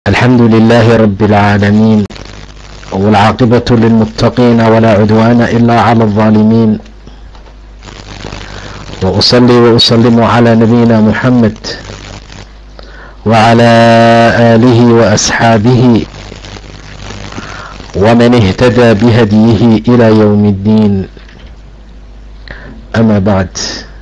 الحمد لله رب العالمين والعاقبة للمتقين ولا عدوان إلا على الظالمين وأصلي وأسلم على نبينا محمد وعلى آله وأصحابه ومن اهتدى بهديه إلى يوم الدين أما بعد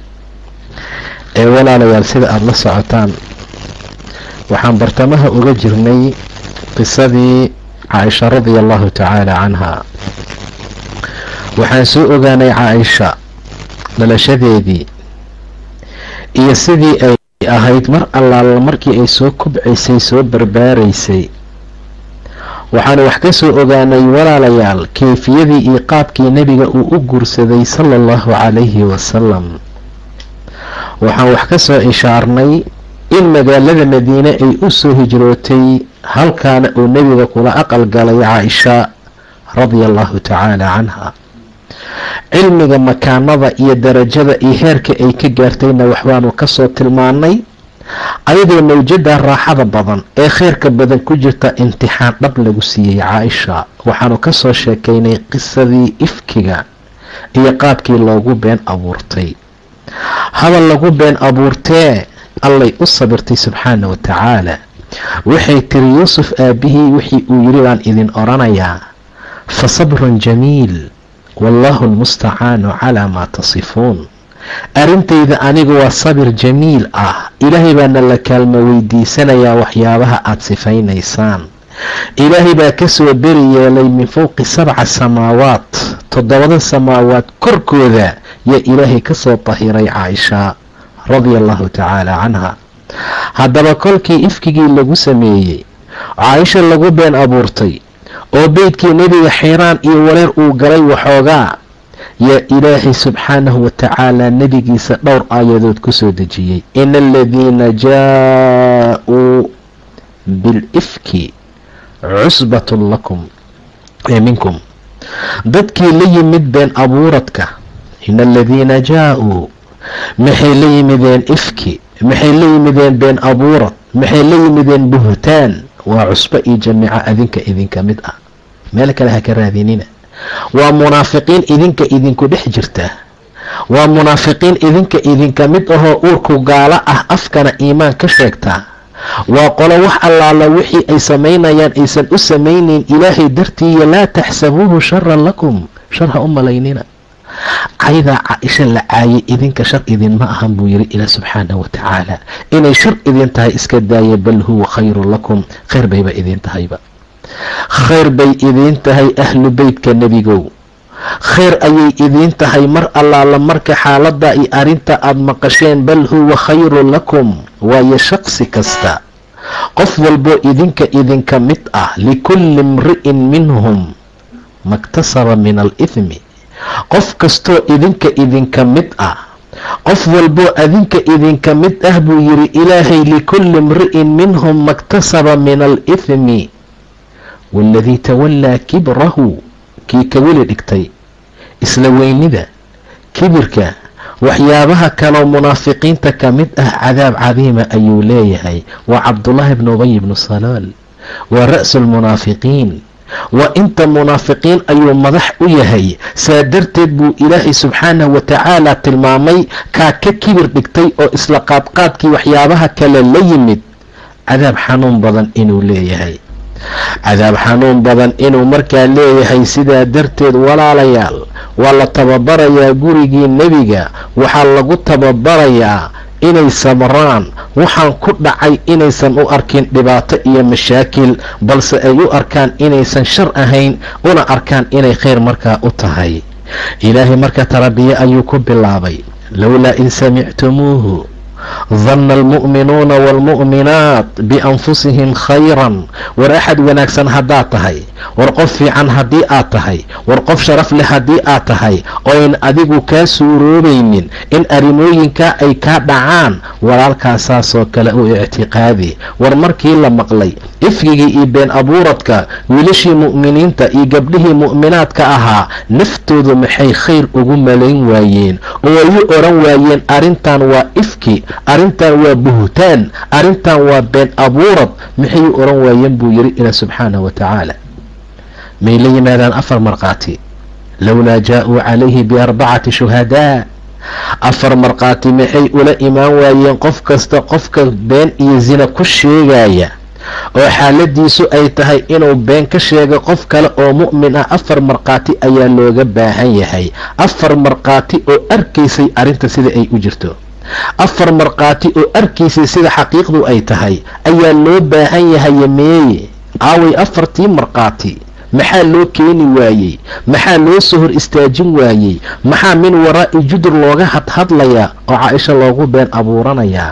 ee walaalayaal sida aada la socotaan waxaan bartamaha uga jirnay qisadii caaisha radia allahu tacaala canha waxaan soo ogaanay caaisha dhalashadeedii iyo sidii ay ahayd mar allaala markii ay soo kubcaysay soo barbaaraysay waxaanu wax ka soo ogaanay walaalayaal keyfiyadii iyo qaabkii nebiga uu u guursaday sala allahu calayhi wasalam waxaan wax ka soo ishaarnay in magaalada madiine ay u soo hijrootay halkaana uu nebiga kula aqal galay caaisha radia allahu tacaala canha cilmiga makaanada iyo darajada iyo heerka ay ka gaartayna waxbaanu kasoo tilmaanay ayadoo mawjada raaxada badan ee kheyrka badan ku jirta imtixaan dhab lagu siiyey caaisha waxaanu kasoo sheekaynay qisadii ifkiga iyo qaabkii loogu been abuurtay hadal lagu been abuurtee allay u sabirtay subxaana wa tacaala waxay tiri yuusuf aabihii wixii uu yiri baan idin oranayaa fa sabrun jamiil wallaahu almustacaanu calaa maa tasifuun arrintayda anigu waa sabir jamiil ah ilaahay baana la kaalmo weydiisanayaa waxyaabaha aada sifaynaysaan ilaahay baa kasoo beri yeelay min fowqi sabca samaawaat toddobada samaawaad korkooda yaa ilaahay kasoo tahiray caaisha radia allahu tacaala canha haddaba kolkii ifkigii lagu sameeyey caaisha lagu been abuurtay oo beydkii nebiga xiiraan iyo wareer uu galay waxoogaa yaa ilaahay subxaanahu wa tacaala nebigiisa dhowr aayadood kusoo dejiyey ina aladiina jaa-uu bilifki cusbatun lakum ee minkum dadkii la yimid been abuuradka ina aladiina jaa-uu maxay la yimideen ifki maxay la yimideen been abuurad maxay la yimideen buhtaan waa cusbo iyo jamiica adinka idinka mid ah meel kale ha ka raadinina waa munaafiqiin idinka idinku dhex jirta waa munaafiqiin idinka idinka mid ahoo uurku gaalo ah afkana iimaan ka sheegta waa qolo wax allaala wixii ay samaynayaan aysan u samaynayn ilaahay dartiiyo laa taxsabuuhu sharan lakum shar ha u malaynina caydaa caaisha la caayay idinka shar idinma ahan buu yiri ilaah subxaanahu wa tacaala inay shar idin tahay iska daaya bal huwa khayrun lakum khayr bayba idin tahayba khayr bay idiin tahay ahlu beytka nebigow khayr ayay idiin tahay mar allaala marka xaalada iyo arrinta aada maqasheen bal huwa khayrun lakum waayo shaqsi kasta qof walboo idinka idinka mid ah likulli imri'in minhum maktasaba min alithmi qof kastoo idinka idinka mid ah qof walboo adinka idinka mid ah buu yiri ilaahay likulli imri'in minhum maktasaba min alithmi waaladii tawallaa kibrahu kii ka weli dhigtay isla weynida kibirka waxyaabaha kaloo munaafiqiinta ka mid ah cadaab cadiima ayuu leeyahay waa cabdullaahi bnu ubay bnu salaal waa ra'su lmunaafiqiin waa inta munaafiqiin ayuu madax u yahay saa darteed buu ilaahay subxaanahu wa tacaala tilmaamay kaa ka kibir dhigtay oo isla qaadqaadkii waxyaabaha kale la yimid cadaab xanuun badan inuu leeyahay cadaab xanuun badan inuu markaa leeyahay sidaa darteed walaalayaal waa la tababarayaa gurigii nebiga waxaa lagu tababarayaa inay sabraan waxaan ku dhacay inaysan u arkin dhibaato iyo mashaakil balse ay u arkaan inaysan shar ahayn una arkaan inay khayr markaa u tahay ilaahay marka tarabiye ayuu ku bilaabay lowlaa in samictumuuhu danna almu'minuuna waalmu'minaat bianfusihim khayran war axad wanaagsan haddaad tahay war qof fiican haddii aad tahay war qof sharaf leh haddii aad tahay ooyn adigu kaa suuroobaynin in arrimooyinkaa ay kaa dhacaan walaalkaasaasoo kale u ictiqaadi war markii la maqlay ifkigii iyo been abuuradka wiilashii mu'miniinta iyo gabdhihii mu'minaadka ahaa naftoodu maxay khayr ugu malayn waayeen oo ay u oran waayeen arrintan waa ifki arrintan waa buhtaan arrintan waa been abuurad maxay u oran waayeen buu yidhi ilaa subxaanahu wa tacaala may la yimaadaan afar markhaati lowlaa jaa-uu calayhi biarbacati shuhadaa afar markhaati maxay ula imaan waayeen qof kasta qofka been iyo zina ku sheegaya oo xaaladiisu ay tahay inuu been ka sheego qof kale oo mu'min ah afar markhaati ayaa looga baahan yahay afar markhaati oo arkaysay arrinta sida ay u jirto afar markhaati oo arkaysay sida xaqiiqdu ay tahay ayaa loo baahan yahay meeye aaway afartii markhaati maxaa loo keeni waayey maxaa loo soo hor istaajin waayey maxaa min waraa'i judur looga hadhadlayaa oo caaisha loogu been abuuranayaa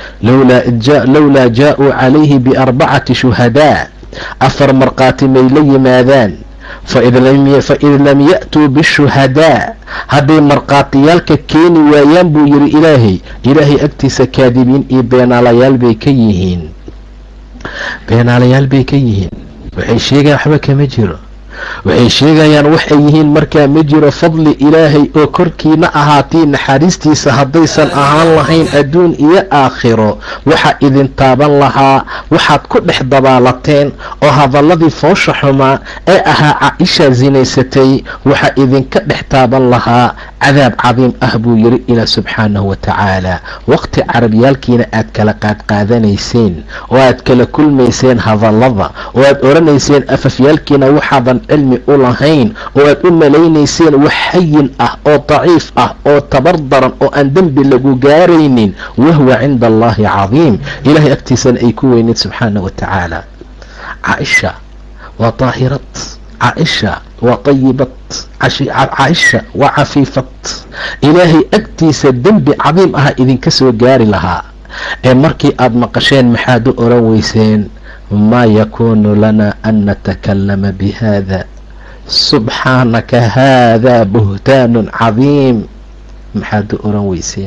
lowlaa jaa-uu calayhi biarbacati shuhadaa afar markhaati may la yimaadaan faid lam ya-tuu bishuhadaa hadday markhaatiyaalka keeni waayaan buu yidhi ilaahay ilaahay agtiisa kaadibiin iyo beenaalayaal bay ka yihiin beenaalayaal bay ka yihiin waxay sheegaan waxba kama jiro waxay sheegayaan waxay yihiin markaa ma jiro fadli ilaahay oo korkiina ahaatii naxariistiisa haddaysan ahaan lahayn adduun iyo aakhiro waxaa idin taaban lahaa waxaad ku dhex dabaalateen oo hadalladii foosha xumaa ee ahaa caaisha sinaysatay waxaa idinka dhex taaban lahaa cadaab cadiim ah buu yidhi ilaa subxaanahu wa tacaala waqti carabyaalkiina aad kala qaadqaadanayseen oo aad kala kulmayseen hadallada oo aad oranayseen afafyaalkiina waxaadan cilmi u lahayn oo aad u malaynayseen wax hayin ah oo daciif ah oo tabar daran oo aan dembi lagu gaaraynin wahwa cinda allahi cadiim ilaahay agtiisana ay ku weyneed subxaana wa tacaala caaisha waa daahirad caaisha waa tayibad caaisha waa cafiifad ilaahay agtiisa dembi cadiim aha idinka soo gaari lahaa ee markii aad maqasheen maxaad u oran weyseen maa yakuunu lana an natakallama bihada subxaanaka haadaa buhtaanun cadiim maxaad u oran weyseen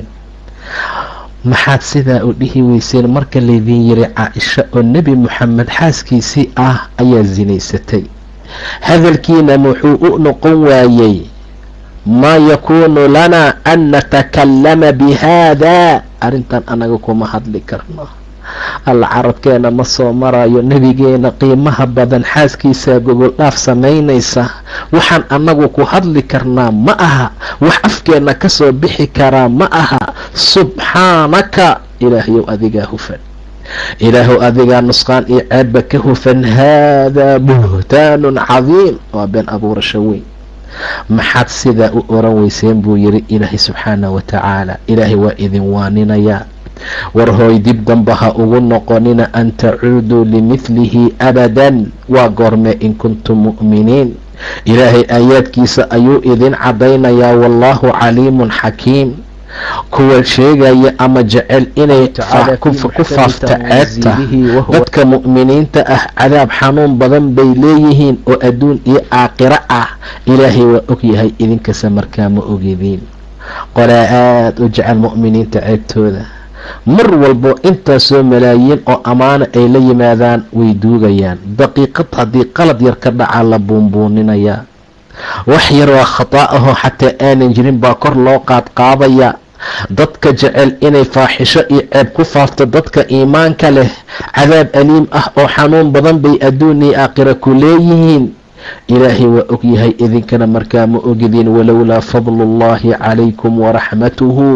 maxaad sidaa u dhihi weyseen marka laydin yiri caaisha oo nebi moxamed xaaskiisii ah ayaa sinaysatay hadalkiina muxuu u noqon waayey maa yakuunu lanaa an natakallama bihaadaa arrintan anaga kuma hadli karno alla carabkeena ma soo marayo nebigeena qiimaha badan xaaskiisaa gogol dhaaf samaynaysa waxaan annagu ku hadli karnaa ma aha wax afkeenna ka soo bixi karaa ma aha subxaanaka ilaahayow adigaa hufan ilaahow adigaa nusqaan iyo ceebba ka hufan haadaa buhtaanun cadiim waa been abuurasho weyn maxaad sidaa u oran weyseen buu yidhi ilaahay subxaanah wa tacaala ilaahay waa idin waaninayaa war hooy dib damba ha ugu noqonina an tacuuduu limidlihi abadan waa goormee in kuntum mu'miniin ilaahay aayaadkiisa ayuu idin caddaynayaa wallaahu caliimun xakiim kuwa sheegaya ama jecel inay ku faafta ceebta dadka mu'miniinta ah cadaab xanuun badan bay leeyihiin oo adduun iyo aakhiro ah ilaahay waa ogyahay idinkasa markaa ma ogediin qolaa aada u jecel mu'miniinta ceebtooda mar walbo intaasoo malaayiin oo ammaano ay la yimaadaan way duugayaan daqiiqad haddii qalad yar ka dhacaa la buunbuuninayaa wax yar waa khataa ahoo xataa aanan jirin baa kor loo qaadqaadaya dadka jecel inay faaxisho iyo ceeb ku faafto dadka iimaanka leh cadaab aliim ah oo xanuun badan bay adduun iyo aakhira ku leeyihiin ilaahay waa ogyahay idinkana markaa ma ogidin walowlaa fadlu ullahi calaykum waraxmatuhu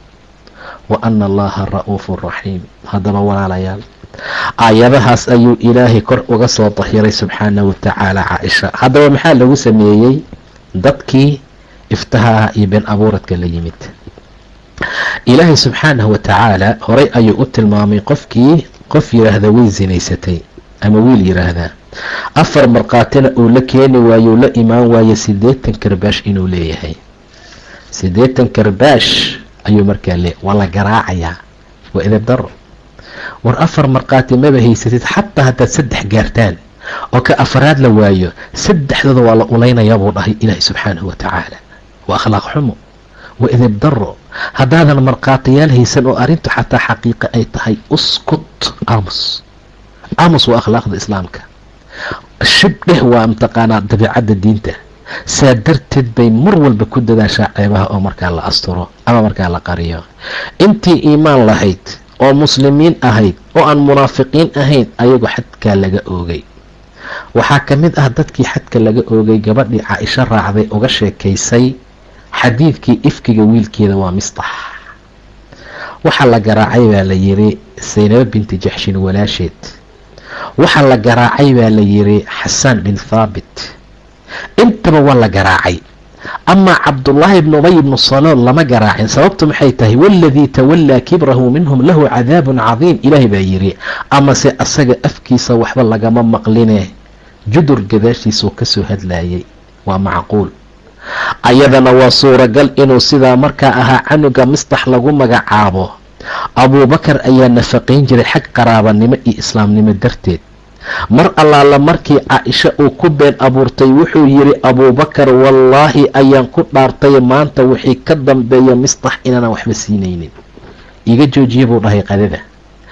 wa ana allaha ra'uufu raxiim haddaba walaalayaal aayadahaas ayuu ilaahay kor uga soo dahiray subxaana wa tacaala caaisha haddaba maxaa lagu sameeyey dadkii iftahaha iyo been abuuradka la yimid ilaahay subxaanahu wa tacaala horay ayuu u tilmaamay qofkii qof yidhaahda way sinaysatay ama wiil yidhaahdaa afar markhaatina uu la keeni waayo la imaan waayo siddeetan karbaash inuu leeyahay siddeetan karbaash ayuu markaa le waa la garaacayaa waa edeb daro war afar markhaati maba haysatid xataa haddaad saddex gaartaan oo ka afaraad la waayo saddexdooda waa la ulaynayaa buu dhahay ilaahay subxaanahu wa tacaala waa akhlaaq xumo waa edeb daro haddaadan markhaatiyaal haysan oo arrintu xataa xaqiiqa ay tahay uskut aamus aamus waa akhlaaqda islaamka shib dheh waa mataqaanaa dabiicadda diinta saa darteed bay mar walba ku dadaashaa ceebaha oo markaa la asturo ama markaa la qariyo intii iimaan lahayd oo muslimiin ahayd oo aan munaafiqiin ahayn ayagu xadkaa laga oogay waxaa ka mid ah dadkii xadka laga oogay gabadhii caa-isho raacday uga sheekaysay xadiidkii ifkiga wiilkeeda waa mistax waxaa la garaacay baa la yiri saynabo binti jaxshin walaasheed waxaa la garaacay baa la yiri xasaan bin thaabit intaba waa la garaacay amaa cabdullaahi ibnu ubay ibnu salool lama garaacin sababtu maxay tahay waladii tawallaa kibrahu minhum lahu cadaabun cadiim ilaahay baa yiri amase asaga afkiisa waxba lagama maqline judur gadaashiisuu kasoo hadlayay waa macquul ayadana waa suuragal inuu sidaa markaa ahaa canuga mistax lagu magacaabo abuubakar ayaa nafaqayn jiray xag qaraabanimo iyo islaamnimo darteed mar allaala markii caa-isho uu ku been abuurtay wuxuu yidhi abuubakar wallaahi ayaan ku dhaartay maanta wixii ka dambeeya mistax inaanan waxba siinaynin iga joojiye buu dhahay qadada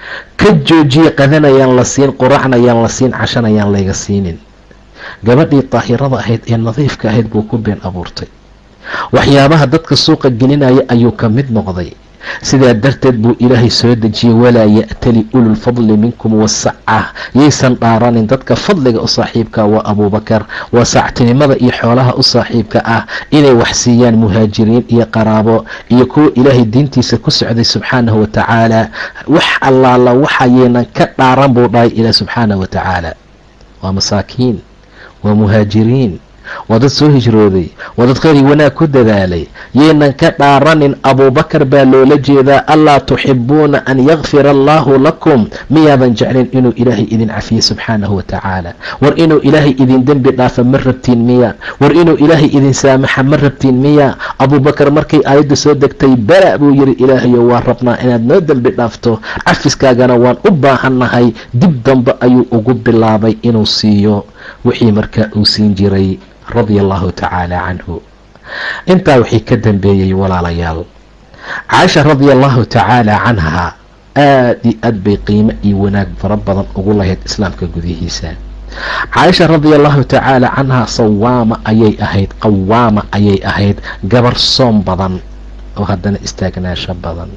ka joojiye qadanayaan la siin quracnayaan la siin cashanayaan layga siinin gabadhii daahirada ahayd ee nadiifka ahayd buu ku been abuurtay waxyaabaha dadka suuqa gelinaya ayuu ka mid noqday sidaa darteed buu ilaahay soo dejiyey walaa ya'tali ululfadli minkum wasaca yaysan dhaaranin dadka fadliga u saaxiibka waa abuubakar waa saactinimada iyo xoolaha u saaxiibka ah inay wax siiyaan muhaajiriin iyo qaraabo iyo kuwa ilaahay diintiisa ku socday subxaanahu watacaala wax allaala waxayaynan ka dhaaran buu dhahay ilaah subxaanahu watacaala waa masaakiin waa muhaajiriin waa dad soo hijrooday waa dad kheyri wanaag ku dadaalay yaynan ka dhaaranin abuubakar baa loola jeedaa allaa tuxibuuna an yakfira allaahu lakum miyaadan jeclin inuu ilaahay idin cafiye subxaanahu watacaala war inuu ilaahay idin dembi dhaafa ma rabtiin miya war inuu ilaahay idin saamaxa ma rabtiin miya abuubakar markay aayadda soo degtay bala buu yiri ilaahayo waa rabnaa inaad noo dembi dhaafto cafiskaagana waan u baahannahay dib dambe ayuu ugu bilaabay inuu siiyo wixii markaa uu siin jiray radia allahu tacaala canhu intaa wixii ka dambeeyey walaalayaal caaisha radia allahu tacaala canhaa aada iyo aad bay qiimo iyo wanaag fara badan ugu lahayd islaamka gudihiisa caaisha radia allahu tacaala canhaa sawaama ayay ahayd qawaama ayay ahayd gabar soom badan oo haddana istaagnaasho badan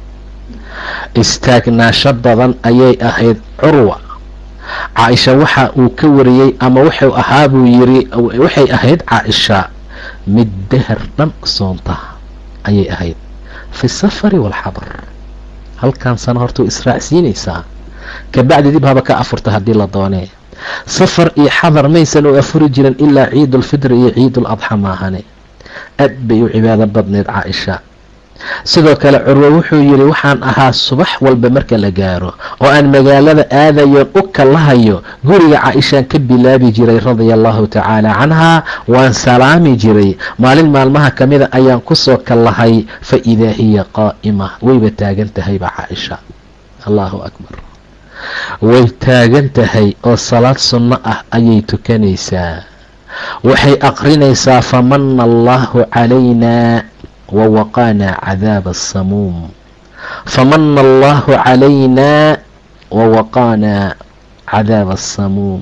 istaagnaasho badan ayay ahayd curwa caaisha waxa uu ka wariyey ama wuxuu ahaa buu yiri waxay ahayd caaisha mid dahar dhan soonta ayay ahayd fi safari waalxadar halkan sano hortuu israacsiinaysaa kabacdi dib haba ka afurta haddii la doonee safar iyo xadar maysan u afuri jirin ilaa ciidulfitri iyo ciidul adxa maahane aad bay u cibaado badneyd caaisha sidoo kale curwo wuxuu yidhi waxaan ahaa subax walba marka la gaaro oo aan magaalada aadayoon u kalahayo guriga caaishaan ka bilaabi jiray radia allahu tacaala canhaa waan salaami jiray maalin maalmaha ka mida ayaan kusoo kallahay fa idaa hiya qaa'ima wayba taagan tahayba caaisha allahu akbar way taagan tahay oo salaad sunno ah ayay tukanaysaa waxay aqrinaysaa famana allahu calaynaa wawaqaanaa cadaaba asamuum famana allahu calaynaa wawaqaanaa cadaaba asamuum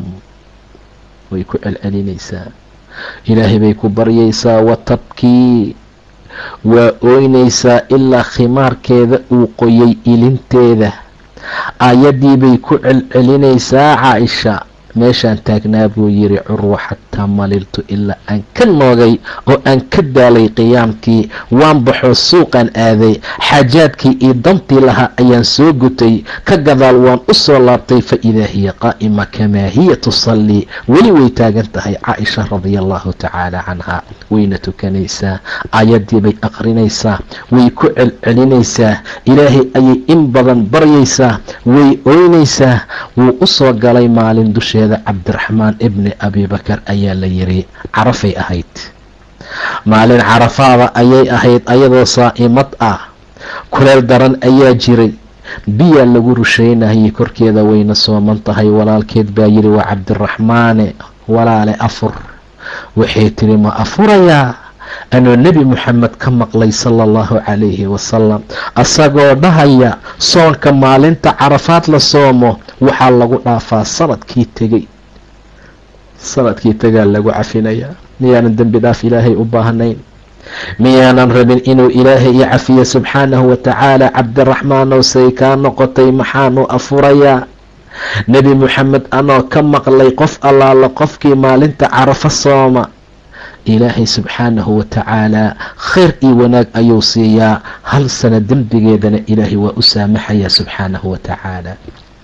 way ku celcelinaysaa ilaahay bay ku baryaysaa watabkii waa ooynaysaa ilaa khimaarkeeda uu qoyay ilinteeda aayaddii bay ku celcelinaysaa caaisha meeshaan taagnaa buu yiri curwa xataa maliltu ilaa aan ka noogay oo aan ka daalay qiyaamkii waan baxoo suuqaan aaday xaajaadkii iyo dantii lahaa ayaan soo gutay ka gadaal waan u soo laabtay fa idaa hiya qaa'ima kamaa hiya tusallii weli way taagan tahay caaisha radia allahu tacaala canhaa wayna tukanaysaa aayaddii bay aqrinaysaa way ku celcelinaysaa ilaahay ayay in badan baryaysaa way ooynaysaa wuu u soo galay maalin dusheeda cabdiraxmaan ibni abibakar ayaa la yiri carafay ahayd maalin carafaada ayay ahayd ayadoo saa'imad ah kuleel daran ayaa jiray biyaa lagu rusheynayay korkeeda wayna sooman tahay walaalkeed baa yiri waa cabdiraxmaane walaale afur waxay tiri ma afurayaa anoo nebi moxamed ka maqlay sala allahu calayhi wasalam asagoo dhahaya soonka maalinta carafaad la soomo waxaa lagu dhaafaa sanadkii tegey sanadkii tagaa lagu cafinayaa miyaanan dembi dhaaf ilaahay u baahnayn miyaanan rabin inuu ilaahay i cafiyo subxaanahu watacaala cabdiraxmaanow say kaa noqotay maxaanu afurayaa nebi moxamed anoo ka maqlay qof allaala qofkii maalinta carafo sooma ilaahay subxaanahu watacaalaa khayr iyo wanaag ayuu siiyaa hal sana dembigeedana ilaahay waa u saamaxayaa subxaanahu watacaala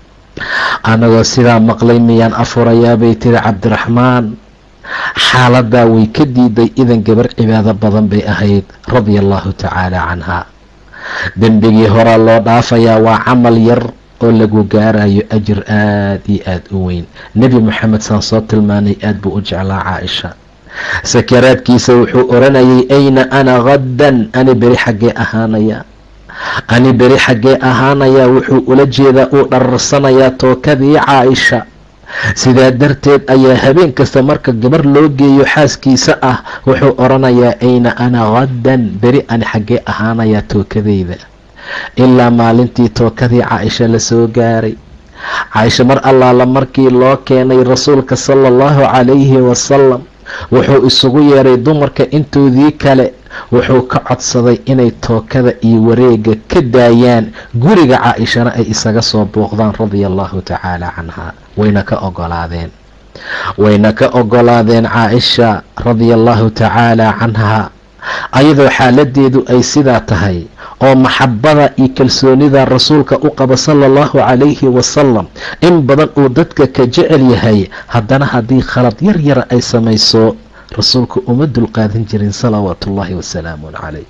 anagoo sidaa maqlay miyaan afurayaa bay tiri cabdiraxmaan xaaladaa way ka diiday idan gabar cibaado badan bay ahayd radia allahu tacaala canhaa dembigii horaa loo dhaafayaa waa camal yar oo lagu gaarayo ajir aada iyo aada u weyn nebi moxamed saan soo tilmaanay aada buu u jeclaa caaisha sakaraadkiisa wuxuu oranayay ayna ana khaddan ani beri xaggee ahaanaya ani beri xaggee ahaanayaa wuxuu ula jeedaa uu dhararsanayaa tookadii caaisha sidaa darteed ayaa habeen kasta marka gabar loo geeyo xaaskiisa ah wuxuu oranayaa ayna ana khaddan beri ani xaggee ahaanayaa tookadeyda ilaa maalintii tookadii caaisha lasoo gaaray caaisha mar allaala markii loo keenay rasuulka sala allahu calayhi wasalam wuxuu isugu yeeray dumarka intoodii kale wuxuu ka codsaday inay tookada iyo wareega ka daayaan guriga caa-ishana ay isaga soo booqdaan radia allahu tacaala canha wayna ka ogolaadeen wayna ka ogolaadeen caa-isha radia allahu tacaala canha ayadoo xaaladeedu ay sidaa tahay oo maxabada iyo kalsoonida rasuulka u qaba sala allahu calayhi wasalam in badan uu dadka ka jecel yahay haddana haddii khalad yar yara ay samayso rasuulka uma dulqaadan jirin salawaatu ullaahi wasalaamun calayh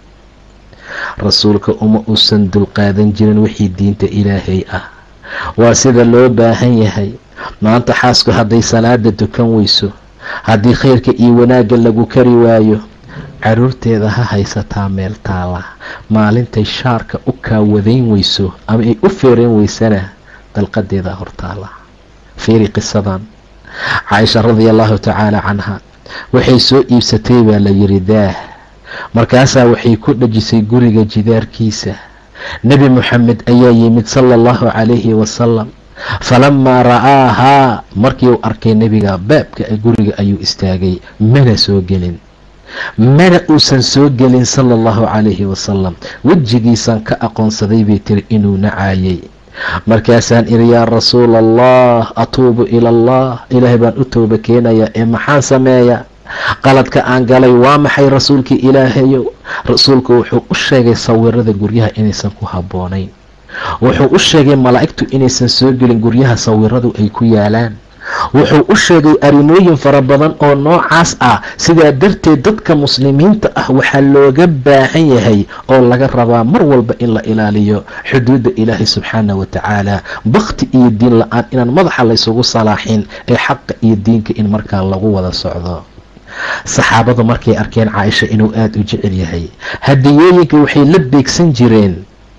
rasuulka uma uusan dulqaadan jirin wixii diinta ilaahay ah waa sida loo baahan yahay maanta xaasku hadday salaada dukan weyso haddii khayrka iyo wanaagga lagu kari waayo caruurteeda ha haysataa meel taala maalintay shaarka u kaawadayn weyso ama ay u feereen weysana dalqadeeda hortaala fiiri qisadan caaisha radia allahu tacaala canha waxay soo iibsatay baa la yiri daah markaasaa waxay ku dhajisay guriga jidaarkiisa nebi moxamed ayaa yimid sala allahu calayhi wasalam falamaa ra'aahaa markii uu arkay nebiga baabka guriga ayuu istaagay mana soo gelin mana uusan soo gelin sala allahu calayhi wasalam wejigiisaan ka aqoonsaday bay tiri inuu nacaayay markaasaan iri yaa rasuula allah atuubu ila allah ilaahay baan u tooba keenayaa ee maxaan sameeyaa qaladka aan galay waa maxay rasuulkii ilaahayow rasuulku wuxuu u sheegay sawirada guryaha inaysan ku habboonayn wuxuu u sheegay malaa'igtu inaysan soo gelin guryaha sawiradu ay ku yaalaan wuxuu u sheegay arrimooyin fara badan oo noocaas ah sidaa darteed dadka muslimiinta ah waxaa looga baahan yahay oo laga rabaa mar walba in la ilaaliyo xuduudda ilaahay subxaana wa tacaala bakti iyo diin la-aan inaan madaxa laysugu salaaxin ee xaqa iyo diinka in markaa lagu wada socdo saxaabadu markay arkeen caaisha inuu aada u jecel yahay hadiyooyinka waxay la beegsan jireen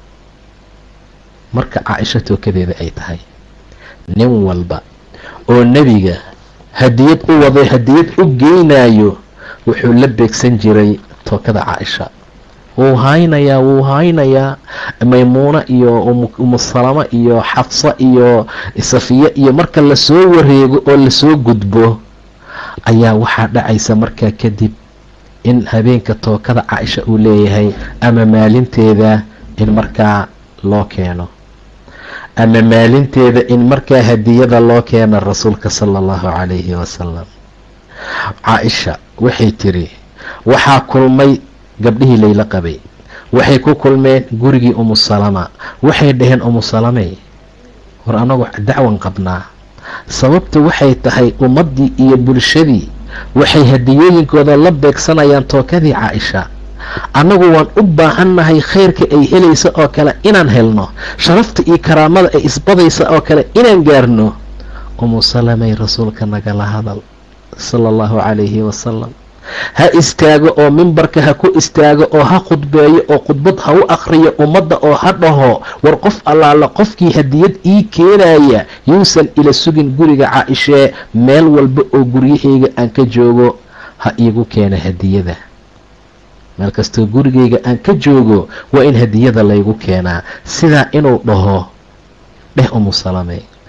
marka caaisha tookadeeda ay tahay nin walba oo nebiga hadiyad u waday hadiyad u geynayo wuxuu la beegsan jiray tookada caaisha wuu haynayaa wuu haynayaa maymuuna iyo umusalamo iyo xafsa iyo safiya iyo marka lasoo wareego oo lasoo gudbo ayaa waxaa dhacaysa markaa kadib in habeenka tookada caaisha uu leeyahay ama maalinteeda in markaa loo keeno ama maalinteeda in markaa hadiyada loo keena rasuulka sala allahu calayhi wasalam caaisha waxay tiri waxaa kulmay gabdhihii layla qabay waxay ku kulmeen gurigii umusalama waxay dhaheen umusalamey war anagu dacwan qabnaa sababta waxay tahay ummaddii iyo bulshadii waxay hadiyooyinkooda la beegsanayaan tookadii caaisha annagu waan u baahannahay khayrka ay helaysa oo kale inaan helno sharafta iyo karaamada ay isbadaysa oo kale inaan gaarno umu salamay rasuulka nagala hadal sala allahu calayhi wasalam ha istaago oo mimbarka ha ku istaago oo ha khudbeeyo oo khudbad ha u akhriyo ummadda oo ha dhaho war qof allaala qofkii hadiyad ii keenaya yuusan ila sugin guriga caa-ishee meel walba oo guryahayga aan ka joogo ha iigu keena hadiyada meel kastoo gurigayga aan ka joogo waa in hadiyada laygu keenaa sidaa inuu dhaho dheh umu salame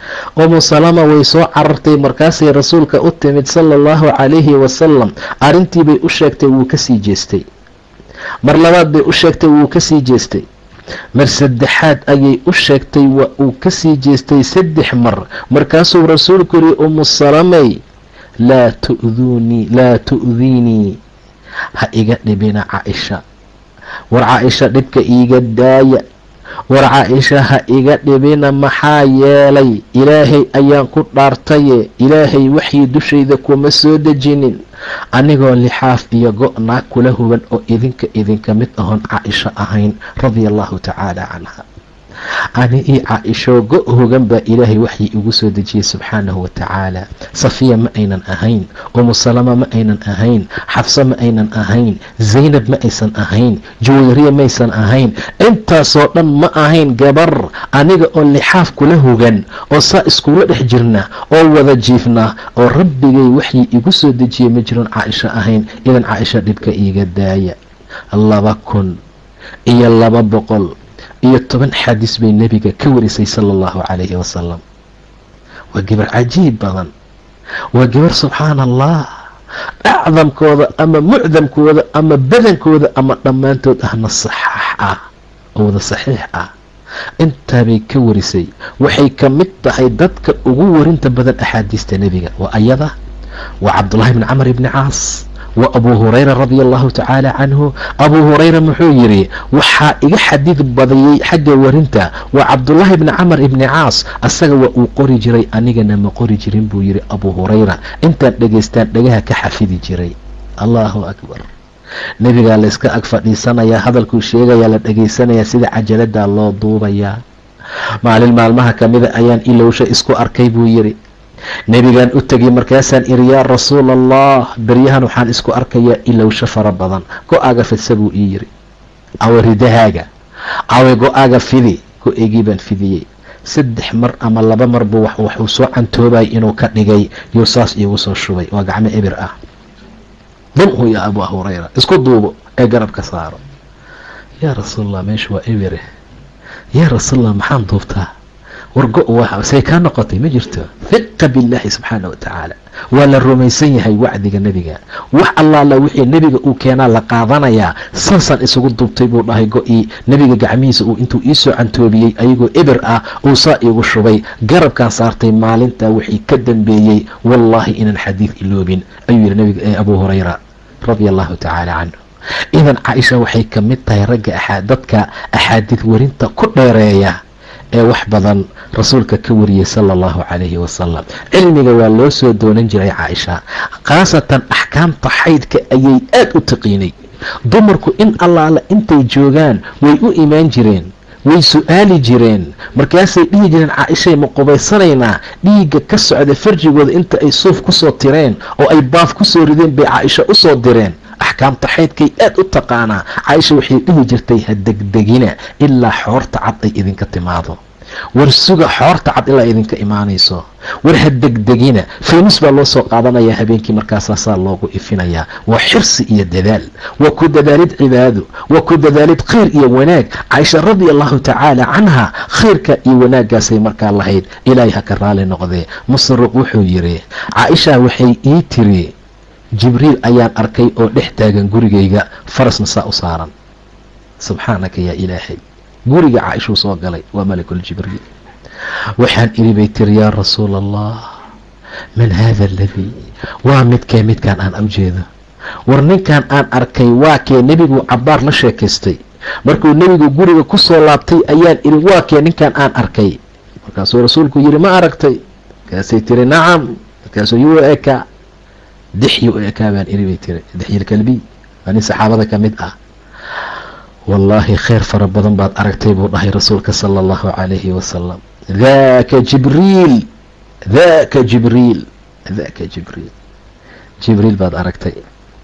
umu salama way soo carartay markaasay rasuulka u timid sala allahu calayhi wasalam arrintii bay u sheegtay wuu kasii jeestay mar labaad bay u sheegtay wuu kasii jeestay mar saddexaad ayay u sheegtay waa uu kasii jeestay saddex mar markaasuu rasuulku yiri umu salamay laa tu'duunii laa tu'diinii ha iga dhibina caaisha war caaisha dhibka iiga daaya war caaisha ha iga dhibina maxaa yeelay ilaahay ayaan ku dhaartaye ilaahay waxii dushayda kuma soo dejinin anigoo lixaaf iyo go-naa kula huban oo idinka idinka mid ahoon caaisho ahayn radia allahu tacaala canha ani io caaisho go hogan baa ilaahay waxii igu soo dejiyey subxaanahu watacaala safiya ma aynan ahayn umu salama ma aynan ahayn xafso ma aynan ahayn zaynab ma aysan ahayn juwayriya maysan ahayn intaasoo dhan ma ahayn gabar aniga oo lixaaf kula hogan oo saa iskula dhex jirna oo wada jiifna oo rabbigay waxii igu soo dejiyey ma jiron caaisho ahayn idan caaisha dhibka iiga daaya laba kun iyo laba boqol iyo toban xadiis bay nebiga ka warisay sala allahu calayhi wasalam waa gabar cajiib badan waa gabar subxaana allah acdamkooda ama mucdamkooda ama badankooda ama dhammaantood ahna saxaax ah oo wada saxiix ah intaabay ka warisay waxay ka mid tahay dadka ugu warinta badan axaadiista nebiga waa ayada waa cabdullaahi bni camar ibni caas waa abuu hurayra radia allahu tacaala canhu abuu hurayra muxuu yidhi waxaa iga xadiid badiyey xagga warinta waa cabdullaahi bni camar ibni caas asaga waa uu qori jiray anigana ma qori jirin buu yidhi abuu hurayra intaan dhegaystaan dhagaha ka xafidi jiray allahu akbar nebigaa layska ag fadhiisanayaa hadalkuu sheegayaa la dhegaysanayaa sida cajalada loo duubayaa maalin maalmaha kamida ayaan ilowsha isku arkay buu yidhi nebigaan u tegay markaasaan iri yaa rasuula allah beryahan waxaan isku arkayaa ilowsho fara badan go-aaga fidsa buu ii yiri awe ridahaaga awe go-aaga fidi go-eygii baan fidiyey saddex mar ama laba mar buu waxuu soo cantoobayay inuu ka dhigay yuu saas iigu soo shubay waa gacmo ebir ah dumhu yaa abuu hurayra isku duubo ee garabka saaro yaa rasuulallah meesha waa ebire yaa rasuulallah maxaan duubtaa wargo say kaa noqotay ma jirto hiqa billaahi subxaana wa tacaala waa la rumaysan yahay wacdiga nebiga wax allaala wixii nebiga uu keenaa la qaadanayaa saasaan isugu duubtay buu dhahay go-ii nebiga gacmihiisa uu intuu iisoo cantoobiyey ayagoo eber ah uu saa iigu shubay garabkaan saartay maalintaa wixii ka dambeeyey wallaahi inaan xadiid iloobin ayuu yihi nabiga abuu hurayra radia allahu tacaala canhu idan caaisha waxay ka mid tahay ragga dadka axaadiid warinta ku dheereeya ee wax badan rasuulka ka wariyey sala allahu calayhi wasalam cilmiga waa loo soo doonan jiray caaisha khaasatan axkaamta xaydka ayay aada u taqiinay dumarku in allaala intay joogaan way u imaan jireen way su-aali jireen markaasay dhihi jireen caaishay ma qubaysanaynaa dhiigga ka socda farjigooda inta ay suuf kusoo tireen oo ay baaf kusoo rideen bay caaisha usoo direen axkaamta xaydkay aada u taqaanaa caaisha waxay dhihi jirtay ha degdegina ilaa xoorta cad ay idinka timaado war suga xoorta cad ilaa idinka imaanayso war ha degdegina faynus baa loo soo qaadanayaa habeenkii markaasaasaa loogu ifinayaa waa xirsi iyo dadaal waa ku dadaalid cibaado waa ku dadaalid khayr iyo wanaag caaisha radia allahu tacaala canha khayrka iyo wanaaggaasay markaa lahayd ilaahay ha ka raali noqdee masruuq wuxuu yidhi caaisha waxay ii tiri jibriil ayaan arkay oo dhex taagan gurigayga farasna saa u saaran subxaanaka yaa ilaahay guriga caaishuu soo galay waa malakuljibriil waxaan iri bay tiri yaa rasuula allah man haada aladii waa midkee midkaan aan ujeedo war ninkan aan arkay waa kee nebigu cabaar la sheekaystay markuu nebigu guriga ku soo laabtay ayaan iri waa kee ninkan aan arkay markaasuu rasuulku yidhi ma aragtay markaasay tiri nacam markaasuu yuu ekaa dixyi u ekaa baan iri bay tiri dixyilkalbiy waa nin saxaabada ka mid ah wallaahi khayr fara badan baad aragtay buu dhahay rasuulka sala allahu calayhi wasalam daaka jibriil daaka jibriil daaka jibriil jibriil baad aragtay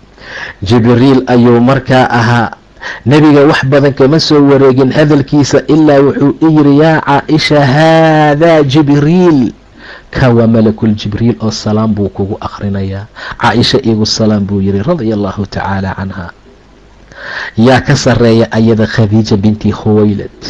jibriil ayuu markaa ahaa nebiga wax badan kama soo wareegin hadalkiisa ilaa wuxuu i yiri yaa caaisha haadaa jibriil ka waa malakul jibriil oo salaam buu kugu akhrinayaa caaisha igu salaam buu yiri radia allahu tacaala canha yaa ka sareeya ayada khadiija binti khuwaylad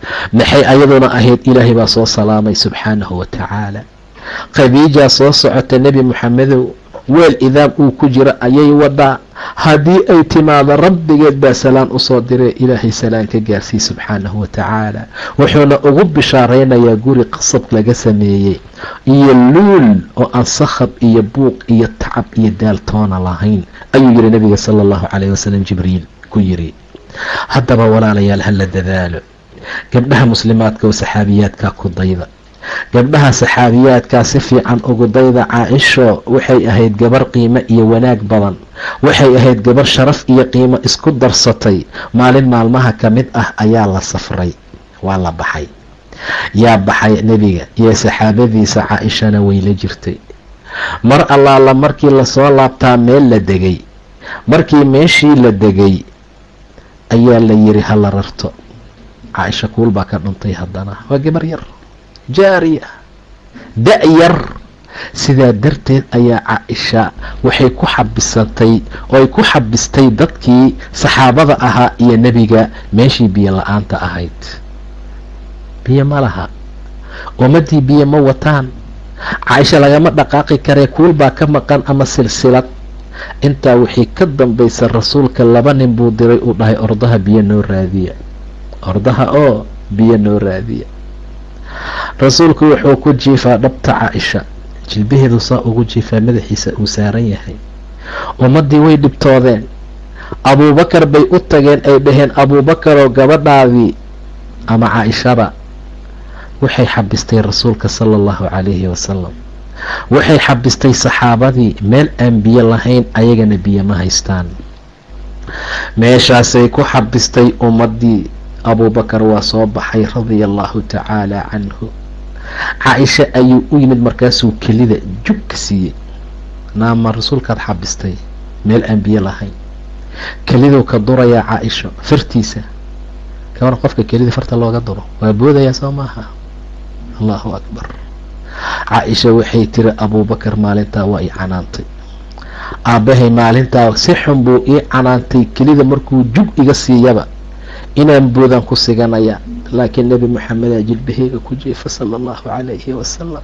maxay ayaduna ahayd ilaahay baa soo salaamay subxaanahu wa tacaala khadiijaa soo socota nebi moxamedow weel idaam uu ku jiro ayay wadhaa haddii ay timaado rabbigeed baa salaan usoo diree ilaahay salaan ka gaarsii subxaanahu wa tacaala wuxuuna ugu bishaaraynayaa guri qasab laga sameeyey iyo luul oo aan sakhab iyo buuq iyo tacab iyo daaltoona lahayn ayuu yidhi nabiga sala allahu calayh wasalam jibriil ku yidhi haddaba walaalayaal hala dadaalo gabdhaha muslimaadka oo saxaabiyaadka ku dayda gabdhaha saxaabiyaadkaa si fiican ugu dayda caaisho waxay ahayd gabar qiimo iyo wanaag badan waxay ahayd gabar sharaf iyo qiimo isku darsatay maalin maalmaha ka mid ah ayaa la safray waa la baxay yaa baxay nebiga iyo saxaabadiisa caaishana way la jirtay mar allaala markii lasoo laabtaa meel la degay markii meeshii la degay ayaa la yiri hala rarto caaisha kuul baa ka dhuntay haddana waa gabar yar jaariya da-yar sidaa darteed ayaa caaisha waxay ku xabisatay oo ay ku xabistay dadkii saxaabada ahaa iyo nebiga meeshii biyo la-aanta ahayd biyo ma laha ummaddii biyo ma wataan caaisha lagama dhaqaaqi karee kuul baa ka maqan ama silsilad intaa wixii ka dambaysa rasuulka laba nin buu diray uu dhahay ordaha biyo noo raadiya ordaha oo biyo noo raadiya rasuulku wuxuu ku jiifaa dhabta caaisha jilbaheedu saa ugu jiifaa madaxiisa uu saaran yahay ummaddii way dhibtoodeen abuubakar bay u tageen ay dhaheen abuubakaroo gabadhaadii ama caaishada waxay xabistay rasuulka sala allahu calayhi wasalam waxay xabistay saxaabadii meel aan biyo lahayn ayagana biyo ma haystaan meeshaasay ku xabistay ummaddii abuubakar waa soo baxay radia allahu tacaala canhu caaisha ayuu u yimid markaasuu kelida jug ka siiyey naama rasuulkaad xabistay meel aan biyo lahayn keliduu ka durayaa caaisho fartiisa kabar qofka kelida farta looga duro waa boodayaa soo maaha allahu akbar caaisha waxay tiri abuubakar maalintaa waa ii canaantay aabbahay maalintaa si xun buu ii canaantay kelida markuu jug iga siiyaba inaan boodaan ku siganaya laakiin nebi moxamedaa jilbaheyga ku jiifa sala allahu calayhi wasalam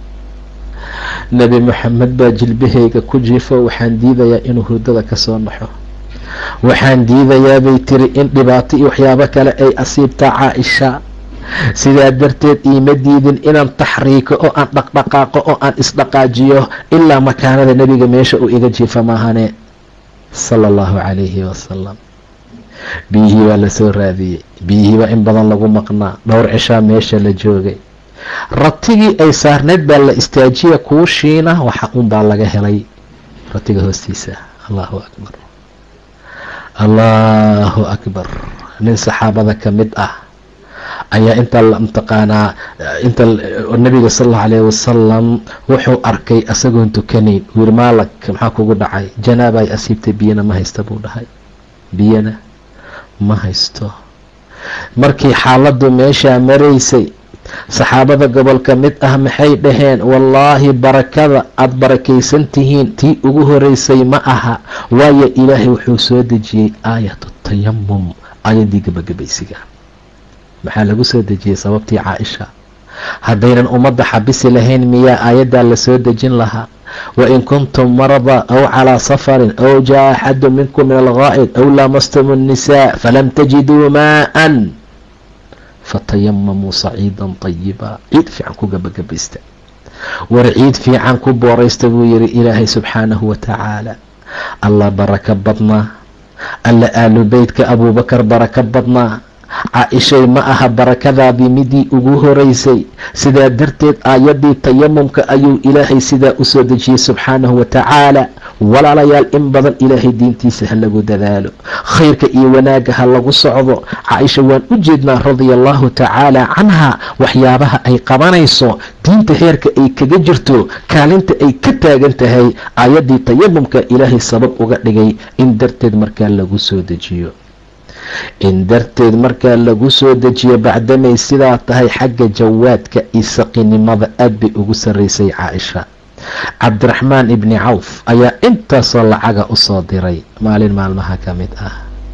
nebi moxamed baa jilbaheyga ku jiifo waxaan diidayaa inuu hurdada kasoo naxo waxaan diidayaa bay tiri in dhibaato iyo waxyaabo kale ay asiibtaa caaisha sidaa darteed iima diidin inaan taxriiko oo aan dhaqdhaqaaqo oo aan isdhaqaajiyo ilaa makaanada nebiga meesha uu iga jiifa maahane sala allahu calayhi wasalam biyihii baa lasoo raadiyey biyihii baa in badan lagu maqnaa dhowr cishaa meesha la joogay ratigii ay saarneyd baa la istaajiya kuushiina waxa un baa laga helay ratiga hoostiisa allahu akbar allahu akbar nin saxaabada ka mid ah ayaa inta mataqaanaa inta nabiga sal allau alayh wasalam wuxuu arkay isagoon tukanayn wiir maalag maxaa kugu dhacay janaaba ay asiibtay biyana ma haysta buu dhahay biyana ma haysto markii xaaladdu meeshaa maraysay saxaabada gobolka mid ah maxay dhaheen wallaahi barakada aada barakaysan tihiin tii ugu horeysay ma aha waayo ilaahay wuxuu soo dejiyey aayatu tayamum aayaddii gabagabaysiga maxaa lagu soo dejiyey sababtii caaisha haddaynan ummadda xabisi lahayn miyaa aayaddaa lasoo dejin lahaa wain kuntum marada aw calaa safarin aw jaa axadu minkum min algaa'id aw laamastum الnisaa falam tajiduu maa'an fatayamamuu saciidan طayiba ciid fiican ku gabagabaysta war ciid fiican ku booraysta buu yihi ilaahay subxaanahu wa tacaala allah barako badnaa alla aalu beytka abuubakar barako badnaa caa-ishay ma aha barakadaadii midii ugu horeysay sidaa darteed aayaddii tayamumka ayuu ilaahay sidaa usoo dejiyey subxaanahu wa tacaala walaalayaal in badan ilaahay diintiisa ha lagu dadaalo khayrka iyo wanaagga ha lagu socdo caaisha waan u jeednaa radia allahu tacaala canha waxyaabaha ay qabanayso diinta heerka ay kaga jirto kaalinta ay ka taagan tahay aayaddii tayamumka ilaahay sabab uga dhigay in darteed markaa lagu soo dejiyo in darteed markaa lagu soo dejiyo bacdamay sidaa tahay xagga jawaadka iyo saqinimada aad bay ugu sarreysay caaisha cabdiraxmaan ibni cawf ayaa intaasoo lacaga usoo diray maalin maalmaha ka mid ah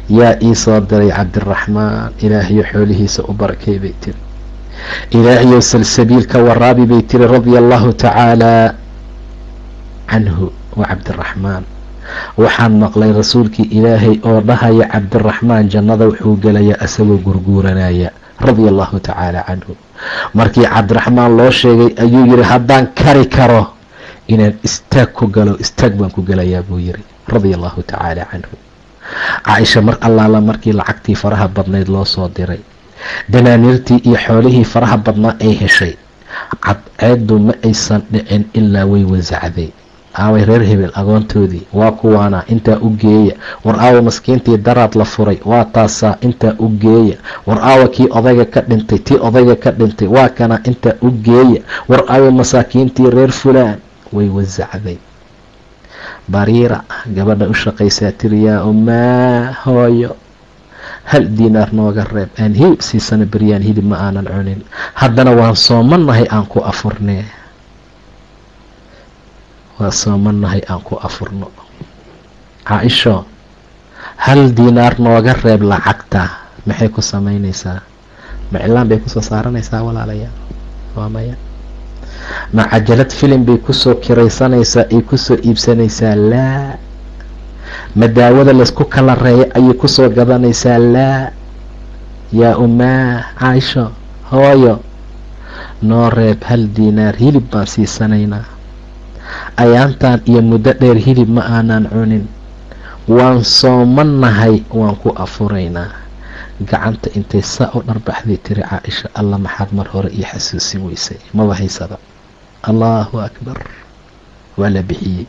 yaa ii soo diray cabdiraxmaan ilaahayo xoolihiisa u barakay bay tiri ilaahayo salsabiil ka waraabi bay tiri radia allahu tacaala canhu wa cabdiraxmaan waxaan maqlay rasuulkii ilaahay oo dhahaya cabdiraxmaan jannada wuxuu gelayaa isagoo gurguuranaya radia allahu tacaala canhu markii cabdiraxmaan loo sheegay ayuu yidhi haddaan kari karo inaan istaag ku galo istaag baan ku gelayaa buu yidhi radia allahu tacaala canhu caaisha mar allaala markii lacagtii faraha badnayd loo soo diray danaaniirtii iyo xoolihii faraha badnaa ay heshay cadceeddu ma aysan dhicin ilaa way wasacday aaway reer hebel agoontoodii waa kuwaana intaa u geeya war aawa maskiintii daraad la furay waa taasaa intaa u geeya war aawa kii odayga ka dhintay tii odayga ka dhintay waa kana intaa u geeya war aawa masaakiintii reer fulaan way wasacday bariira gabadha u shaqaysaa tiri yaa ummaa hooyo hal diinaar nooga reeb aan hilib siisana beryaan hilib ma aanan cunin haddana waan soomanahay aan ku afurnee waa soomanahay aan ku afurno caa-isho hal diinaar nooga reeb lacagta maxay ku samaynaysaa maclaan bay kusoo saaranaysaa walaalayaal waa maya ma cajalad filim bay kusoo kiraysanaysaa ay kusoo iibsanaysaa laa ma daawada laysku kala reeyo ayay kusoo gadanaysaa laa yaa ummaa caaisho hooyo noo reeb hal diinaar hilib baan siisanaynaa ayaantan iyo muddo dheer hilib ma aanan cunin waan soomanahay waan ku afuraynaa gacanta intay saa u dharbaxday tiri caaisha alla maxaad mar hore io xasuusin weysay maba haysaba allahu akbar waa la bixiyey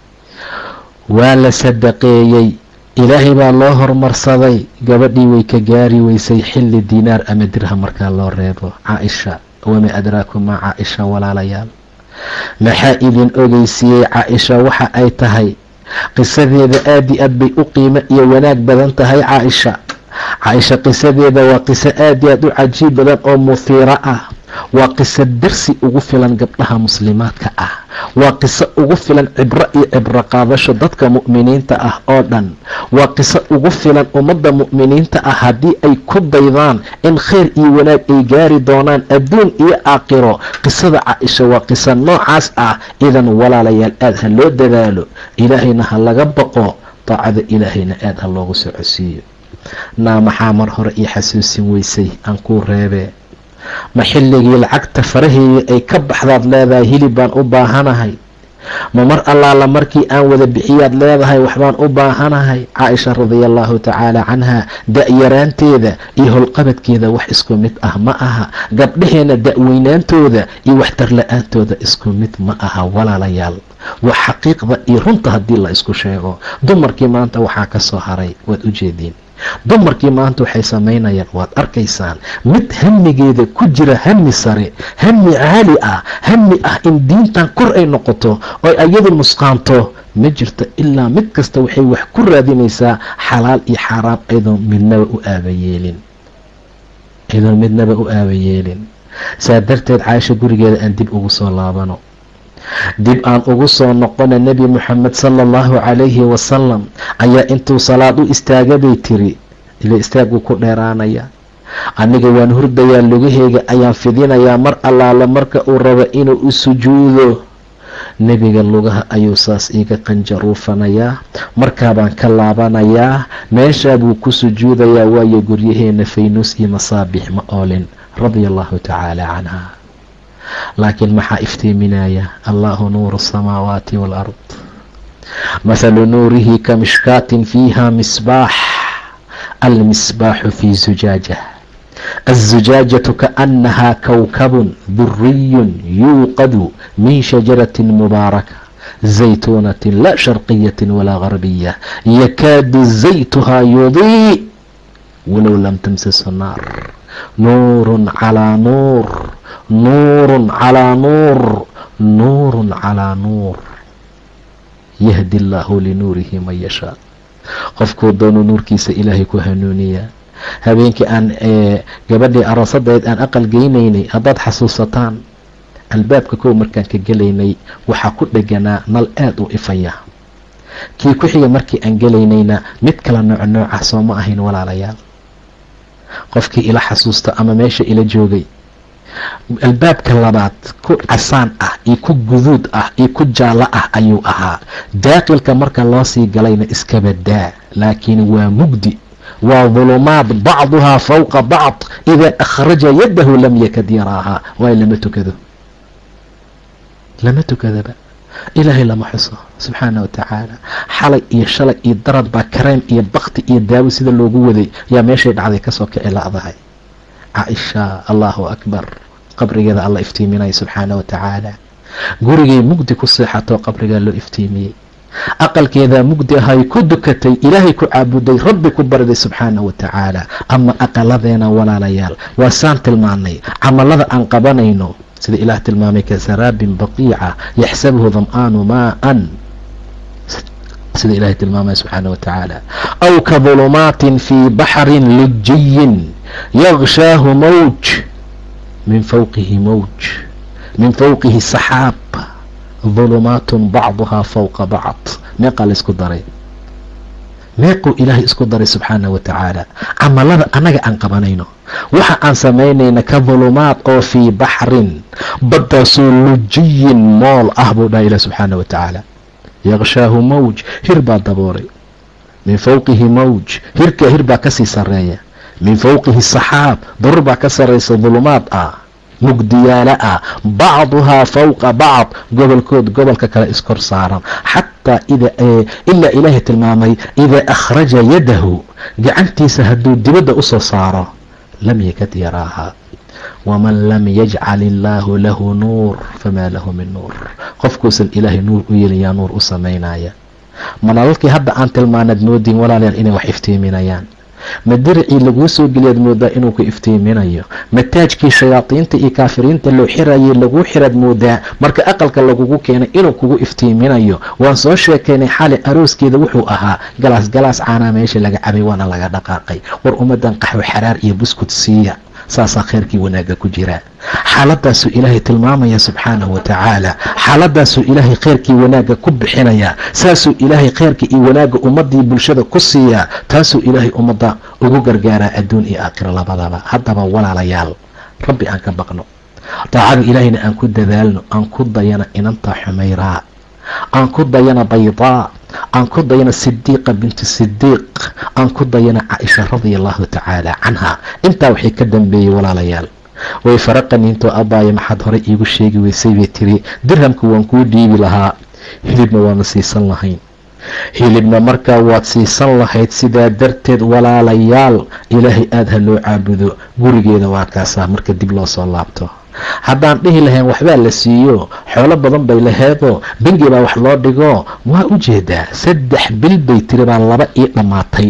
waa la sadaqeeyey ilaahay baa loo hormarsaday gabadhii way ka gaari weysay xilli diinaar ama dirham markaa loo reebo caaisha wama adraakum maa caaisha walaalayaal maxaa idin ogeysiiyey caaisha waxa ay tahay qisadeeda aada i aad bay u qiimo iyo wanaag badan tahay caaisha caaisha qisadeeda waa qiso aada i aad u cajiib badan oo muhiiro ah waa qiso darsi ugu filan gabdhaha muslimaadka ah waa qiso ugu filan cibro iyo cibro qaadasho dadka mu'miniinta ah oo dhan waa qiso ugu filan ummadda mu'miniinta ah haddii ay ku daydaan in khayr iyo wanaag ay gaari doonaan adduun iyo aakhiro qisada caaisha waa qiso noocaas ah idan walaalayaal aada ha loo dadaalo ilaahayna ha laga baqo daacada ilaahayna aada ha loogu socodsiiyo naa maxaa mar hore io xasuusin weysay aan kuu reebee ma xilligii lacagta faraheedii ay ka baxdaad leedahay hilib baan u baahanahay ma mar allaala markii aan wada bixiyaad leedahay waxbaan u baahanahay caaisha radia allahu tacaala canha da-yaraanteeda iyo howlqabadkeeda wax isku mid ah ma aha gabdhaheena da-weynaantooda iyo waxtar la-aantooda isku mid ma aha walaalayaal waa xaqiiqda iyo runta haddii la isku sheego dumarkii maanta waxaa ka soo haray waad u jeediin dumarkii maanta waxay samaynayaan waad arkaysaan mid hamigeeda ku jira hami sare hami caali ah hami ah in diintan kor ay noqoto oo ayadu nusqaanto ma jirto ilaa mid kasta waxay wax ku raadinaysaa xalaal iyo xaaraam ayadoo midnaba u aabayeelin ayadoo midnaba u aabayeelin saa darteed caaisha gurigeeda aan dib ugu soo laabano dib aan ugu soo noqona nebi moxamed sala allahu calayhi wasalam ayaa intuu salaad u istaaga bay tiri ila istaaguu ku dheeraanaya aniga waan hurdayaa lugaheyga ayaan fidinayaa mar allaala marka uu rabo inuu u sujuudo nebiga lugaha ayuu saas iiga qanjaruufanayaa markaabaan ka laabanayaa meeshaa buu ku sujuudayaa waayo guryaheena faynuus iyo masaabix ma oolin radia allahu tacaala canha laakiin maxaa iftiiminaya allahu nuuru asamaawaati waalard mathalu nuurihi ka mishkaatin fiiha misbaax almisbaaxu fii zujaaja الزجاجة كأنها كوكب دري يوقد من شجرة مباركة زيتونة لا شرقية ولا غربية يكاد زيتها يضيء ولو لم تمسس النار نور على نور nuur calaa nuur nuurun calaa nuur yahdi allaahu linuurihi man yashaa qofkuu doonu nuurkiisa ilaahay ku hanuuniyaa habeenkii aan gabadhii aroosadeed aan aqal geynaynay haddaad xasuusataan albaabka kow markaan ka gelaynay waxaa ku dheganaa nal aada u ifaya kii ku xiga markii aan gelaynayna mid kala nooc noocah soo ma ahayn walaalayaal qofkii ila xasuusta ama meesha ila joogay albaabka labaad ku casaan ah iyo ku guduud ah iyo ku jaallo ah ayuu ahaa daaqilka marka loo sii galayna iskabadaa laakiin waa mugdi waa dulumaad bacduhaa fawqa bacd idaa akhraja yadahu lam yakad yaraahaa waayo lama tukado lama tukadaba ilaahay lama xuso subxaana wa tacaala xalay iyo shalay iyo darad baa kareem iyo bakti iyo daawo sida loogu waday yaa meeshay dhacday kasoo kici la'dahay caaisha allahu akbar qabrigeeda alla iftiiminaya subxaana wa tacaala gurigay mugdi ku seexatoo qabrigaa loo iftiimiyey aqalkeedaa mugdi ahay ku dukatay ilaahay ku caabuday rabbi ku bariday subxaana wa tacaala ama aqaladeena walaalayaal waa saan tilmaanay camalada aan qabanayno sida ilaah tilmaamay kasaraabin baqiica yaxsabuhu dam'aanu maaan sida ilahay tilmaamaya subxaana wa tacaala aw ka dulumaatin fii baxrin lujiyin yagshaahu mawj min fawqihi mawj min fawqihi saxaab dulumaatun bacduhaa fawqa bacd meeqaa la isku daray meequu ilaahay isku daray subxaana wa tacaala camalada annaga aan qabanayno waxa aan samaynayna ka dulumaad oo fii baxrin baddaasoo lujiyin mool ah buu dhaha ilah subxaana wa tacaala yaqshaahu mawj hir baa daboolay min fawqihi mawj hirkaa hir baa kasii sareeya min fawqihi saxaab darur baa ka saraysa dulumaad ah mugdiyaala ah bacduhaa fawqa bacd gobolkood gobolka kale iskor saaran xataa ilaa ilaahay tilmaamay idaa akhraja yadahu gacantiisa hadduu dibadda usoo saaro lam yakad yaraahaa waman lam yajcal illaahu lahu nuur famaa lahu min nuur qofkuusan ilaahay nuur u yeelayaa nuur u samaynaya malalkii hadda aan tilmaanaad moodiin walaalayaal inay wax iftiiminayaan ma diricii laguu soo geliyaad moodaa inuu ku iftiiminayo ma taajkii shayaadiinta iyo kaafiriinta loo xirayay laguu xiraad moodaa marka aqalka lagugu keenay inuu kugu iftiiminayo waan soo sheekaynay xali arooskeeda wuxuu ahaa galaas galaas caanaa meesha laga cabay waana laga dhaqaaqay war ummadan qaxwo xaraar iyo buskud siiya saasaa kheyrkii wanaagga ku jiraa xaaladaasuu ilaahay tilmaamaya subxaanahu wa tacaala xaaladaasuu ilaahay kheyrkii wanaagga ku bixinayaa saasuu ilaahay kheyrka iyo wanaagga ummadii bulshada ku siiyaa taasuu ilaahay ummadda ugu gargaaraa adduun iyo aakhiro labadaba haddaba walaalayaal rabbi aan ka baqno daacada ilaahayna aan ku dadaalno aan ku dayana inantaa xumayraa aan ku dayana baydaa aan ku dayana sidiiqa bintu sidiiq aan ku dayana caaisha radia allahu tacaala canha intaa waxay ka dambeeyey walaalayaal way faraqaniintoo abaayo maxaad horey iigu sheegi weysay bay tiri dirhamka waan kuu dhiibi lahaa hilibna waana siisan lahayn hilibna markaa waad siisan lahayd sidaa darteed walaalayaal ilaahay aada ha loo caabudo gurigeeda waa kaasaa marka dib loo soo laabto haddaan dhihi lahayn waxbaa la siiyo xoolo badan bay laheedoo bengi baa wax loo dhigo waa u jeedaa saddex bil bay tiri baa laba ii dhammaatay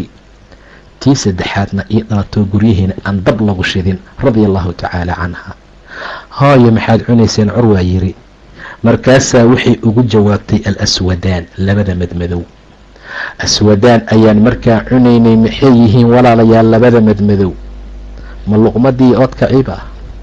tii saddexaadna ii dhalatoo guryaheena aan dab lagu shidin radia allahu tacaala canha hooyo maxaad cunayseen curwaa yiri markaasaa waxay ugu jawaabtay al aswadaan labada madmadow aswadaan ayaan markaa cunaynay maxay yihiin walaalayaal labada madmadow ma luqmadii oodka ciba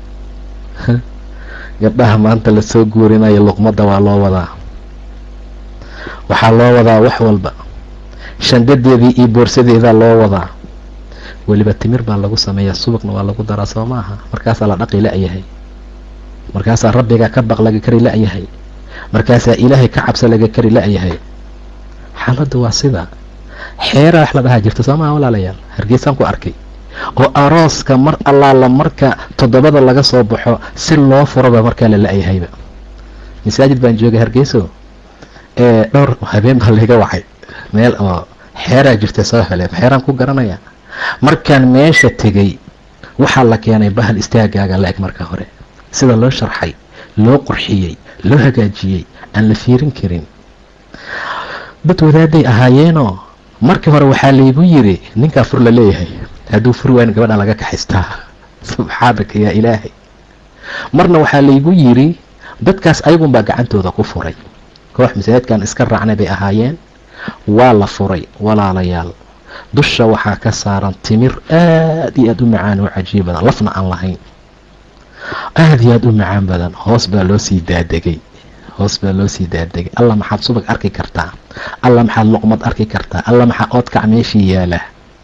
gabdhaha maanta lasoo guurinayo luqmadda waa loo wadaa waxaa loo wadaa wax walba shandadeedii iyo boorsadeedaa loo wadaa weliba timir baa lagu sameeyaa subagna waa lagu daraa soo maaha markaasaa la dhaqi la-yahay markaasaa rabbiga ka baq laga kari la-yahay markaasaa ilaahay ka cabsa laga kari la-yahay xaaladdu waa sida xeeraa wax la dhahaa jirta soo maha walaalayaal hargeysaan ku arkay oo arooska mar allaala marka toddobada laga soo baxo si loo furaba markaa la la-yahayba masaajid baan joogay hargeyso ee dhowr habeen baa layga wacay meel oo xeeraa jirta soo hele xeeraan ku garanaya markaan meesha tegay waxaa la keenay bahal istaagaaga la-eg marka hore sida loo sharxay loo qurxiyey loo hagaajiyey aan la fiirin karin dad wadaaday ahaayeenoo markii hore waxaa laygu yiri ninkaa fur la leeyahay hadduu furi waayn gabadha laga kaxaystaa subxaanaka yaa ilaahay marna waxaa laygu yiri dadkaas ayagunbaa gacantooda ku furay koox masaajidkan iska raacnay bay ahaayeen waa la furay walaalayaal dusha waxaa ka saaran timir aad iyo aada u macaan oo cajiib badan lafna aan lahayn aada iyo aada u macaan badan hoos baa loo sii daadegay hoos baa loo sii daadegay allah maxaad subag arki kartaa alla maxaad luqmad arki kartaa alla maxaa oodkac meeshii yaala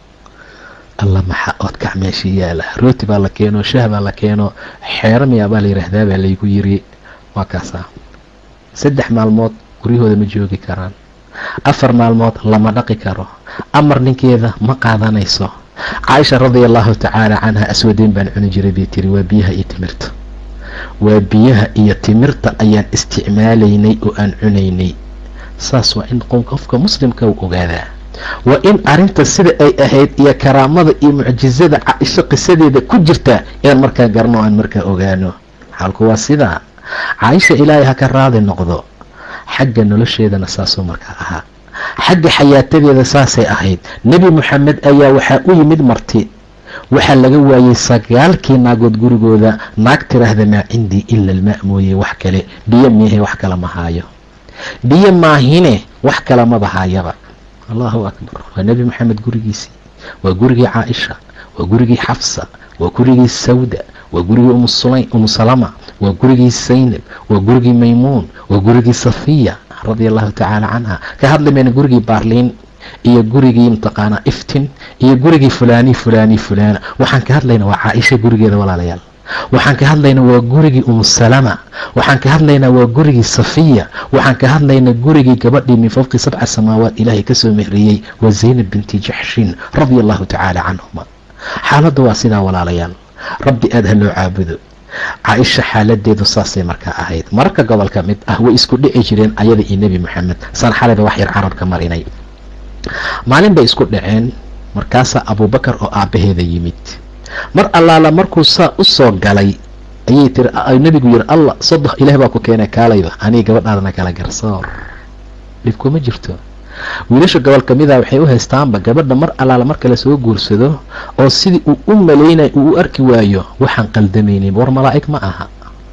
alla maxaa oodkac meeshii yaala rooti baa la keeno shah baa la keeno xeero miyaa baa la yidhaahdaa baa laygu yiri waa kaasaa saddex maalmood guryahooda ma joogi karaan afar maalmood lama dhaqi karo amar ninkeeda ma qaadanayso caaisha radia allahu tacaala canha aswadeyn baan cuni jiray bay tiri waa biyaha iyo timirta waa biyaha iyo timirta ayaan isticmaalaynay oo aan cunaynay saas waa in qofka muslimka u ogaadaa waa in arrinta sida ay ahayd iyo karaamada iyo mucjizada caaisho qisadeeda ku jirta inaan markaa garno aan markaa ogaano xaalku waa sidaa caaisha ilaahay ha ka raadi noqdo xagga nolosheedana saasuu markaa ahaa xagga xayaatadeeda saasay ahayd nebi moxamed ayaa waxaa u yimid marti waxaa laga waayey sagaalkii naagood gurigooda naag tiraahda maa cindii ila almaa mooye wax kale biyo miyahe wax kale ma haayo biyo maahine wax kale maba haayaba allahu akbar waa nebi moxamed gurigiisii waa gurigii caaisha waa gurigii xafsa waa gurigii sawda waa gurigii umu salama waa gurigii saynab waa gurigii maymuun waa gurigii safiya radia allahu tacaala canha ka hadli mayna gurigii baarliin iyo gurigii mataqaanaa iftin iyo gurigii fulaani fulaani fulaana waxaan ka hadlaynaa waa caaisha gurigeeda walaalayaal waxaan ka hadlaynaa waa gurigii umusalama waxaan ka hadlaynaa waa gurigii safiya waxaan ka hadlaynaa gurigii gabadhii min fowqi sabca samaawaat ilaahay kasoo mehriyey waa zaynab binti jaxshin radia allahu tacaala canhuma xaaladda waa sidaa walaalayaal rabbi aada ha loo caabudo caaisha xaaladeedu saasay markaa ahayd mararka gobolka mid ah way isku dhici jireen ayada iyo nebi moxamed san xalayba wax yar carabka marinay maalin bay isku dhaceen markaasaa abuubakar oo aabbaheeda yimid mar allaala markuu saa u soo galay ayay tiri nebigu yiri allah sodox ilaah baa ku keenay kaalayba aniga gabadhaadana kala garsoor dhib kuma jirto wiilasha gobol kamida waxay u haystaanba gabadha mar allaala marka la soo guursado oo sidii uu u malaynay uu u arki waayo waxaan qaldamaynin war malaa'ig ma aha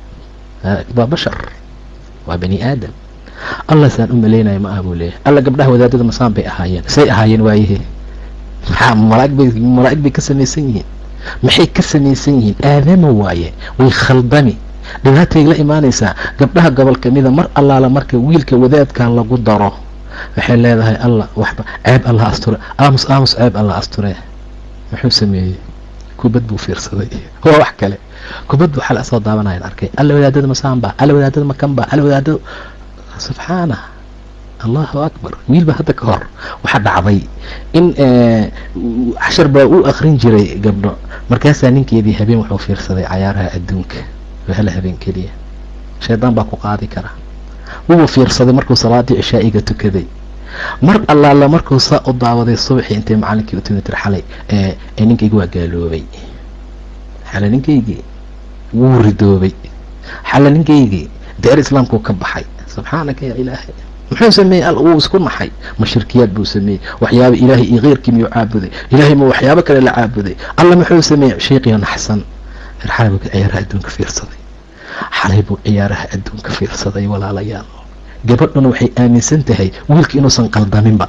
waa bashar waa bani aadam allah saan u malaynayo ma aha buu leeyahay alla gabdhaha wadaadada masaan bay ahaayeen say ahaayeen waayahe maxaa malaaig bay malaa'ig bay ka samaysan yihiin maxay ka samaysan yihiin aadama waaye way khaldami dhibaatay la imaanaysaa gabdhaha gobol kamida mar allaala marka wiilka wadaadkan lagu daro waxay leedahay allah waxba ceeb allah asture aamus aamus ceeb allah asture muxuu sameeyey kubad buu fiirsaday waa wax kale kubad buu xal asoo daawanayan arkay alla wadaadada masaanba alla wadaadada makanba alla wadaadada subxaana allahu akbar wiilba hadda ka hor waxaa dhacday in cashar baa u akrin jiray gabdho markaasaa ninkeedii habeen wuxuu fiirsaday cayaaraha adduunka hal habeen keliya shaydaan baa ku qaadi kara wuu fiirsaday markuu salaadii cishaa'iga tukaday mar allaala markuu saa u daawaday subaxii intay macalinkii u timi tir xalay ee ninkaygi waa gaaloobay xale ninkaygii wuu ridoobay xale ninkaygii deer islaamkuu ka baxay subxaanaka yaa ilaahay muxuu sameeyey al wuu isku naxay ma shirkiyaad buu sameeyey waxyaaba ilaahay iyo keyrkii miyuu caabuday ilaahay ma waxyaabo kale la caabuday alla muxuu sameeyey sheiqiyo naxsan xalay buu ciyaaraha adduunka fiirsaday xalay buu ciyaaraha adduunka fiirsaday walaalayaal gabadhuna waxay aaminsan tahay wiilka inuusan qaldaminba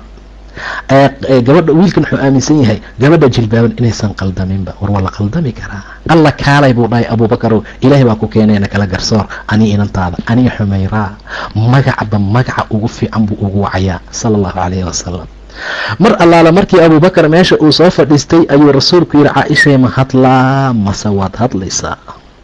gabadha wiilkan wuxuu aaminsan yahay gabadha jilbaaban inaysan qaldaminba war waa la qaldami karaa alla kaalay buu dhahay abuubakarow ilaahay baa ku keenayna kala garsoor anii inantaada anii xumayraa magacba magaca ugu fiican buu ugu wacayaa sala allahu calayhi wasalam mar allaala markii abuubakar meesha uu soo fadhiistay ayuu rasuulku yihi caaishay ma hadlaa mase waad hadlaysaa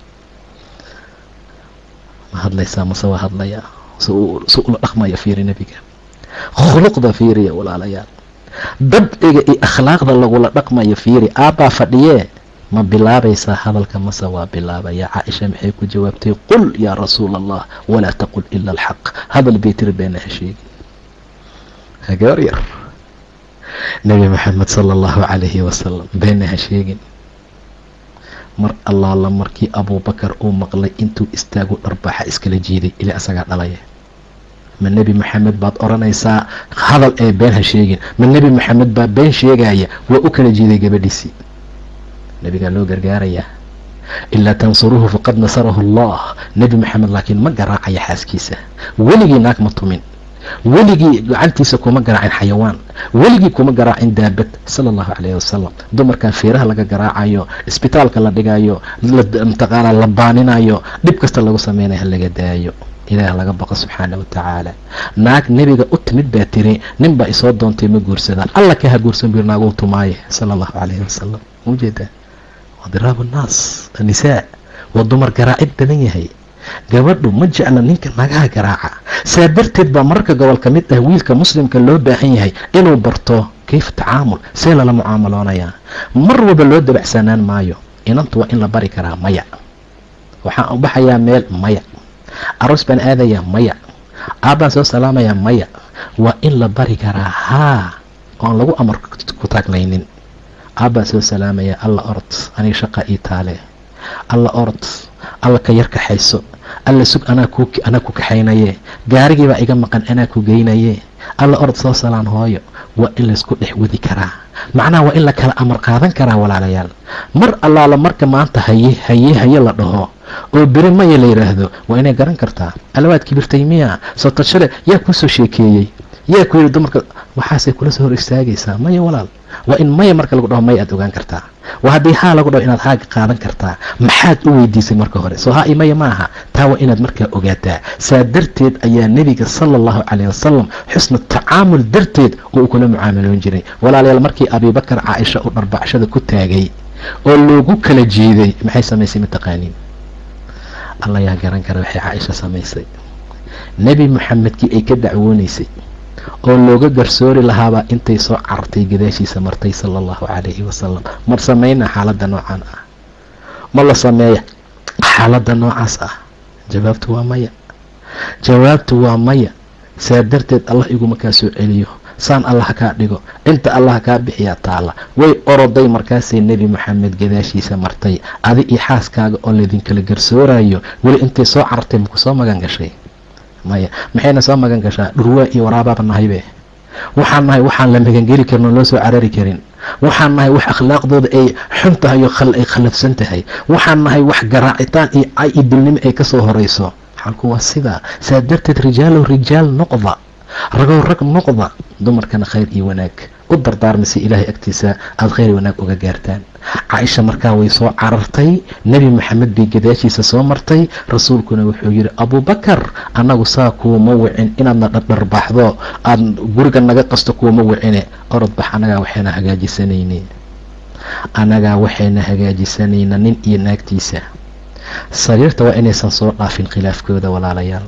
ma hadlaysaa mase waa hadlayaa si ula dhaqmaya fiiri nebiga khuluqda fiiriya walaalayaal dabciga iyo akhlaaqda lagula dhaqmayo fiiri aabbaa fadhiyee ma bilaabaysaa hadalka mase waa bilaabaya caaisha maxay ku jawaabtay qul yaa rasuula allah walaa taqul ila alxaq hadal bay tiri beena ha sheegin gabar yar nebi maxamed sala allahu calayhi wasalam beena ha sheegin mar allaala markii abuubakar uu maqlay intuu istaagu dharbaaxa iskala jiiday ilaa isagaa dhalaya ma nebi maxamed baad odhanaysaa hadal ee been ha sheegin ma nebi maxamed baa been sheegaya waa u kala jiiday gabadhiisii nebigaa loo gargaarayaa ilaa tansuruuhu faqad nasarahu allah nebi maxamed laakiin ma garaacaya xaaskiisa weligii naag ma tumin weligii gacantiisa kuma garaacin xayawaan weligii kuma garaacin daabad sala allahu calayhi wasalam dumarkan feeraha laga garaacayo isbitaalka la dhigayo mataqaanaa la baaninayo dhib kasta lagu sameynayo ha laga daayo ilaah laga baqo subxaana wa tacaala naag nebiga u timid baa tiri nin baa isoo doontay ma guursadaan alla ka ha guursan bir naaguu tumaaye sala allahu calayhi wasalam maujeedaa waa diraabu nnaas annisaa waa dumar garaacid badan yahay gabadhu ma jecla ninka nagaha garaaca saa darteed baa mararka gobol ka mid ah wiilka muslimka loo baahan yahay inuu barto kayfa tacaamul see lala mucaamaloonayaa mar walba loo dabacsanaan maayo inantu waa in la bari karaa maya waxaan u baxayaa meel maya aroos baan aadayaa maya aabbaan soo salaamayaa maya waa in la bari karaa haa oon lagu amar ku taaglaynin aabbaan soo salaamayaa alla orod aniga shaqa ii taale alla orod alla ka yar kaxayso alla sug anaa ku anaa ku kaxaynaye gaarigiibaa iga maqan anaa ku geynaye alla orod soo salaan hooyo waa in laysku dhex wadi karaa macnaha waa in la kala amar qaadan karaa walaalayaal mar allaala marka maanta haye haye haye la dhaho oo beri maya la yidhaahdo waa inay garan kartaa alawaad kibirtay miya sotashale yaa kuu soo sheekeeyey yaa ku yidhi dumarka waxaasay kula soo hor istaagaysaa maya walaal waa in maya marka lagu dhaho maya aad ogaan kartaa waa haddii haa lagu dhaho inaad haaga qaadan kartaa maxaad u weydiisay marka hore soo haa i maya ma aha taa waa inaad markaa ogaataa saa darteed ayaa nebiga sala allahu calayh wasalam xusna tacaamul darteed oo uu kula mucaamaloon jiray walaalayaal markii abiibakar caaisha uu dharbacshada ku taagay oo loogu kala jiiday maxay samaysay mataqaaniin alla yaa garan kara waxay caaisha samaysay nebi moxamedkii ay ka dacwoonaysay oo looga garsoori lahaabaa intay soo carartay gadaashiisa martay sala allahu calayhi wasalam mar samayna xaaladda noocan ah ma la sameeya xaaladda noocaas ah jawaabtu waa maya jawaabtu waa maya saa darteed allah iguma kaa soo celiyo saan allah kaa dhigo inta allah kaa bixiyaa taalla way oroday markaasay nebi moxamed gadaashiisa martay adi iyo xaaskaaga oo laydinkala garsoorayo weli intay soo carartay maku soo magan gashay maya maxayna soo magan gashaa dhurwaa iyo waraabaaba nahaybe waxaan nahay waxaan la magangeli karin oo loo soo carari karin waxaan nahay wax akhlaaqdooda ay xun tahay oo ay khallafsan tahay waxaan nahay wax garaacitaan iyo cay iyo dilnimo ay kasoo horeyso xalku waa sidaa saa darteed rijaalow rijaal noqda ragow rag noqda dumarkana khayr iyo wanaag u dardaarmaysa ilaahay agtiisa aada khayr wanaag uga gaartaan caaisha markaa way soo carartay nebi maxamed bay gadaashiisa soo martay rasuulkuna wuxuu yidhi abuubakar annagu saa kuuma wicin inaadna dhardharbaxdo aada guriga naga qasto kuuma wicine orodbax annagaa waxayna hagaajisanayne annagaa waxayna hagaajisanayna nin iyo naagtiisa sariirta waa inaysan soo dhaafin khilaafkooda walaalayaal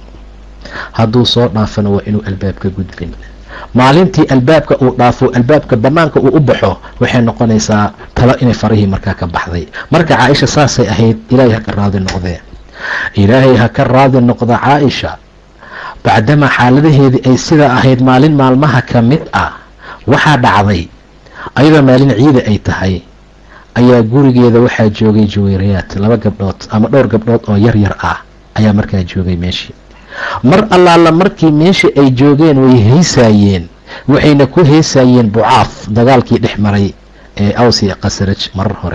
hadduu soo dhaafana waa inuu albaabka gudbin maalintii albaabka uu dhaafo albaabka bannaanka uu u baxo waxay noqonaysaa talo inay farihii markaa ka baxday marka caaisha saasay ahayd ilaahay ha ka raadi noqdee ilaahay ha ka raadi noqda caaisha bacdamaa xaaladaheedii ay sidaa ahayd maalin maalmaha ka mid ah waxaa dhacday ayadoo maalin ciida ay tahay ayaa gurigeeda waxaa joogay jaweyrayaad laba gabdhood ama dhowr gabdhood oo yar yar ah ayaa markaa joogay meeshii mar allaala markii meeshii ay joogeen way heesaayeen waxayna ku heesaayeen bucaaf dagaalkii dhex maray ee awsi qasraj marar hore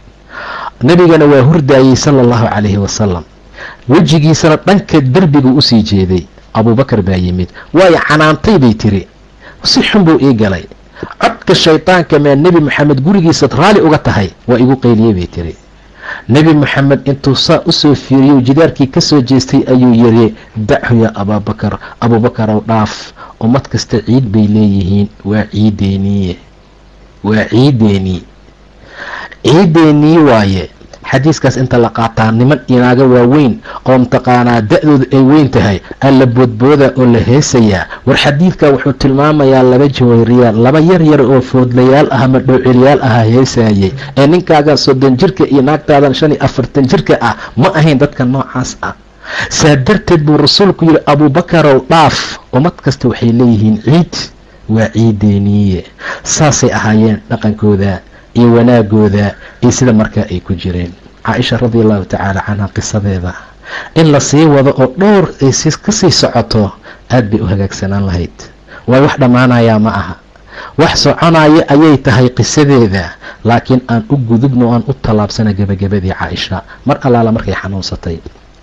nebigana waa hurdaayey sala allahu calayhi wasalam wejigiisana dhanka derbigu usii jeeday abuubakar baa yimid waayo canaantay bay tiri si xun buu ii galay codka shaydaanka maa nebi moxamed gurigiisaad raalli uga tahay waa igu qayliyey bay tiri nebi moxamed intuu saa usoo fiiriyo jidaarkii kasoo jeestay ayuu yiri dachu yaa abaabakar abuubakarow dhaaf ummad kasta ciid bay leeyihiin waa ciideeniye waa ciideenii ciideenii waaye xadiiskaas inta la qaataa niman inaaga waaweyn oo mataqaanaa da-dooda ay weyn tahay alla boodbooda oo la heesayaa war xadiidka wuxuu tilmaamayaa laba jawayriyaal laba yar yar oo foodlayaal ah ama dhowcilyaal aha heesaayay ee ninkaaga soddon jirka iyo naagtaadan shan iyo afartan jirka ah ma ahayn dadka noocaas ah saa darteed buu rasuulku yidhi abuubakarow dhaaf ummad kasta waxay leeyihiin ciid waa ciideeniye saasay ahaayeen dhaqankooda iyo wanaagooda iyo sida markaa ay ku jireen caaisha radi allahu tacaala canha qisadeeda in la sii wado oo dhowr ay kasii socoto aad bay u hagaagsanaan lahayd waay wax dhammaanayaa ma aha wax soconaya ayay tahay qisadeeda laakiin aan u gudubno aan u tallaabsana gebagabadii caaisha mar allaala markay xanuunsatay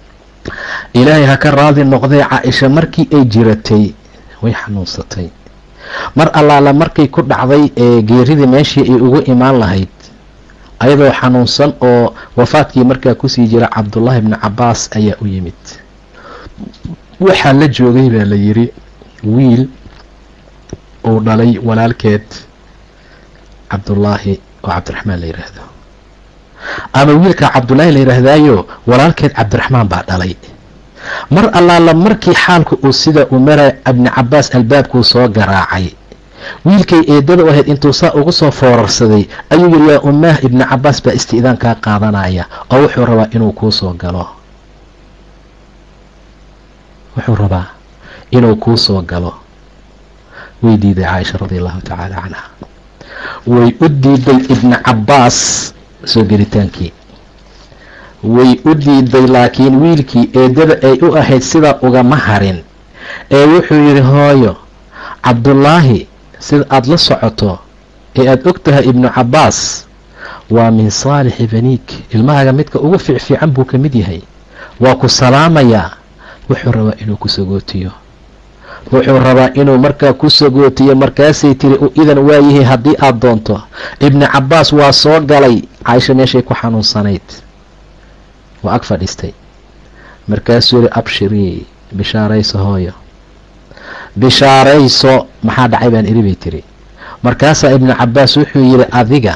ilaahay ha ka raadi noqdee caaisha markii ay jiratay way xanuunsatay mar allaala markay ku dhacday ee geeridii meeshii ay ugu imaan lahayd ayadoo xanuunsan oo wafaadkii markaa kusii jira cabdullaahi bni cabaas ayaa u yimid waxaa la joogay baa la yidhi wiil uu dhalay walaalkeed cabdullaahi oo cabdiraxmaan la yidhaahdo ama wiilka cabdullaahi la yidhaahdaayo walaalkeed cabdiraxmaan baa dhalay mar allaala markii xaalku uu sida uu maray ibni cabaas albaabkuu soo garaacay wiilkay eedada u ahayd intuu saa ugu soo foorarsaday ayuu yidhi yaa ummaah ibni cabaas baa isti'daan kaa qaadanaya oo wuxuu rabaa inuu kuu soo galo wuxuu rabaa inuu kuu soo galo way diiday caaisha radi allahu tacaala canha way u diiday ibni cabaas soo gelitaankii way u diiday laakiin wiilkii eedada ay u ahayd sidaa ugama harin ee wuxuu yidhi hooyo cabdullaahi sida aada la socoto ee aada og tahay ibnu cabaas waa min saalixi baniik ilmahaaga midka ugu fiicfiican buu ka mid yahay waa ku salaamayaa wuxuu rabaa inuu ku sagootiyo wuxuu rabaa inuu markaa ku sagootiyo markaasay tiri u idan waayahay haddii aada doonto ibni cabaas waa soo galay caaisha meeshay ku xanuunsanayd waa ag fadhiistay markaasuu yihi abshirii bishaarayso hooyo bishaarayso maxaa dhacay baan iri bay tiri markaasaa ibnu cabaas wuxuu yidhi adiga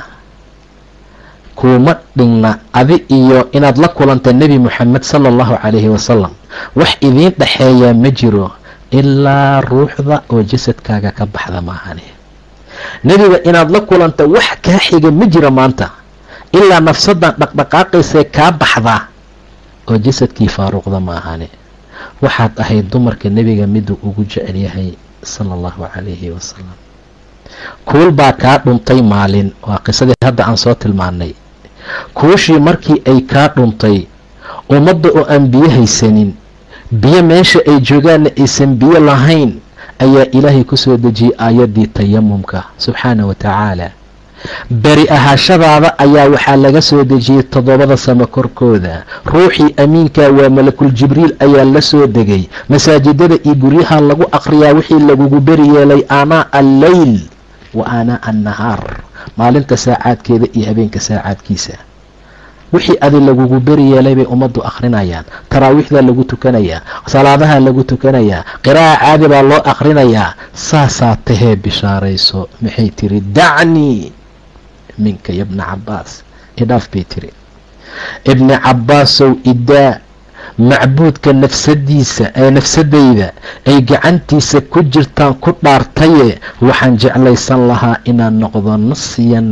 kuuma dhigna adi iyo inaad la kulanta nebi moxamed sala allahu calayhi wasalam wax idiin dhexeeyaa ma jiro ilaa ruuxda oo jasadkaaga ka baxda maahane nebiga inaad la kulanta wax kaa xiga ma jiro maanta ilaa nafsadan dhaqdhaqaaqaysee kaa baxda oo jasadkii faaruuqda maahane waxaad ahayd dumarka nebiga miduu ugu jecel yahay sala allahu calayhi wasalam kuul baa kaa dhuntay maalin waa qisadii hadda aan soo tilmaanay kuushii markii ay kaa dhuntay ummadda oo aan biyo haysanin biyo meesha ay joogaanna aysan biyo lahayn ayaa ilaahay ku soo dejiyey aayaddii tayamumka subxaana wa tacaala beri ahaashadaada ayaa waxaa laga soo dejiyey toddobada samo korkooda ruuxii amiinka waa malakul jibriil ayaa la soo degay masaajidada iyo guryaha lagu aqriyaa wixii lagugu beri yeelay aanaa alleyl wa aanaa annahaar maalinta saacaadkeeda iyo habeenka saacaadkiisa wixii adi lagugu beri yeelay bay ummaddu akhrinayaan taraawiixdaa lagu tukanayaa salaadaha lagu tukanayaa qiraa'a caadi baa loo akhrinayaa saasaa tahee bishaarayso maxay tiri dacnii minka ya bna cabaas idhaaf bay tiri ibni cabaasow idaa macbuudka nafsadiisa ee nafsadayda ay gacantiisa ku jirtaan ku dhaartaye waxaan jeclaysan lahaa inaan noqdo nasiyan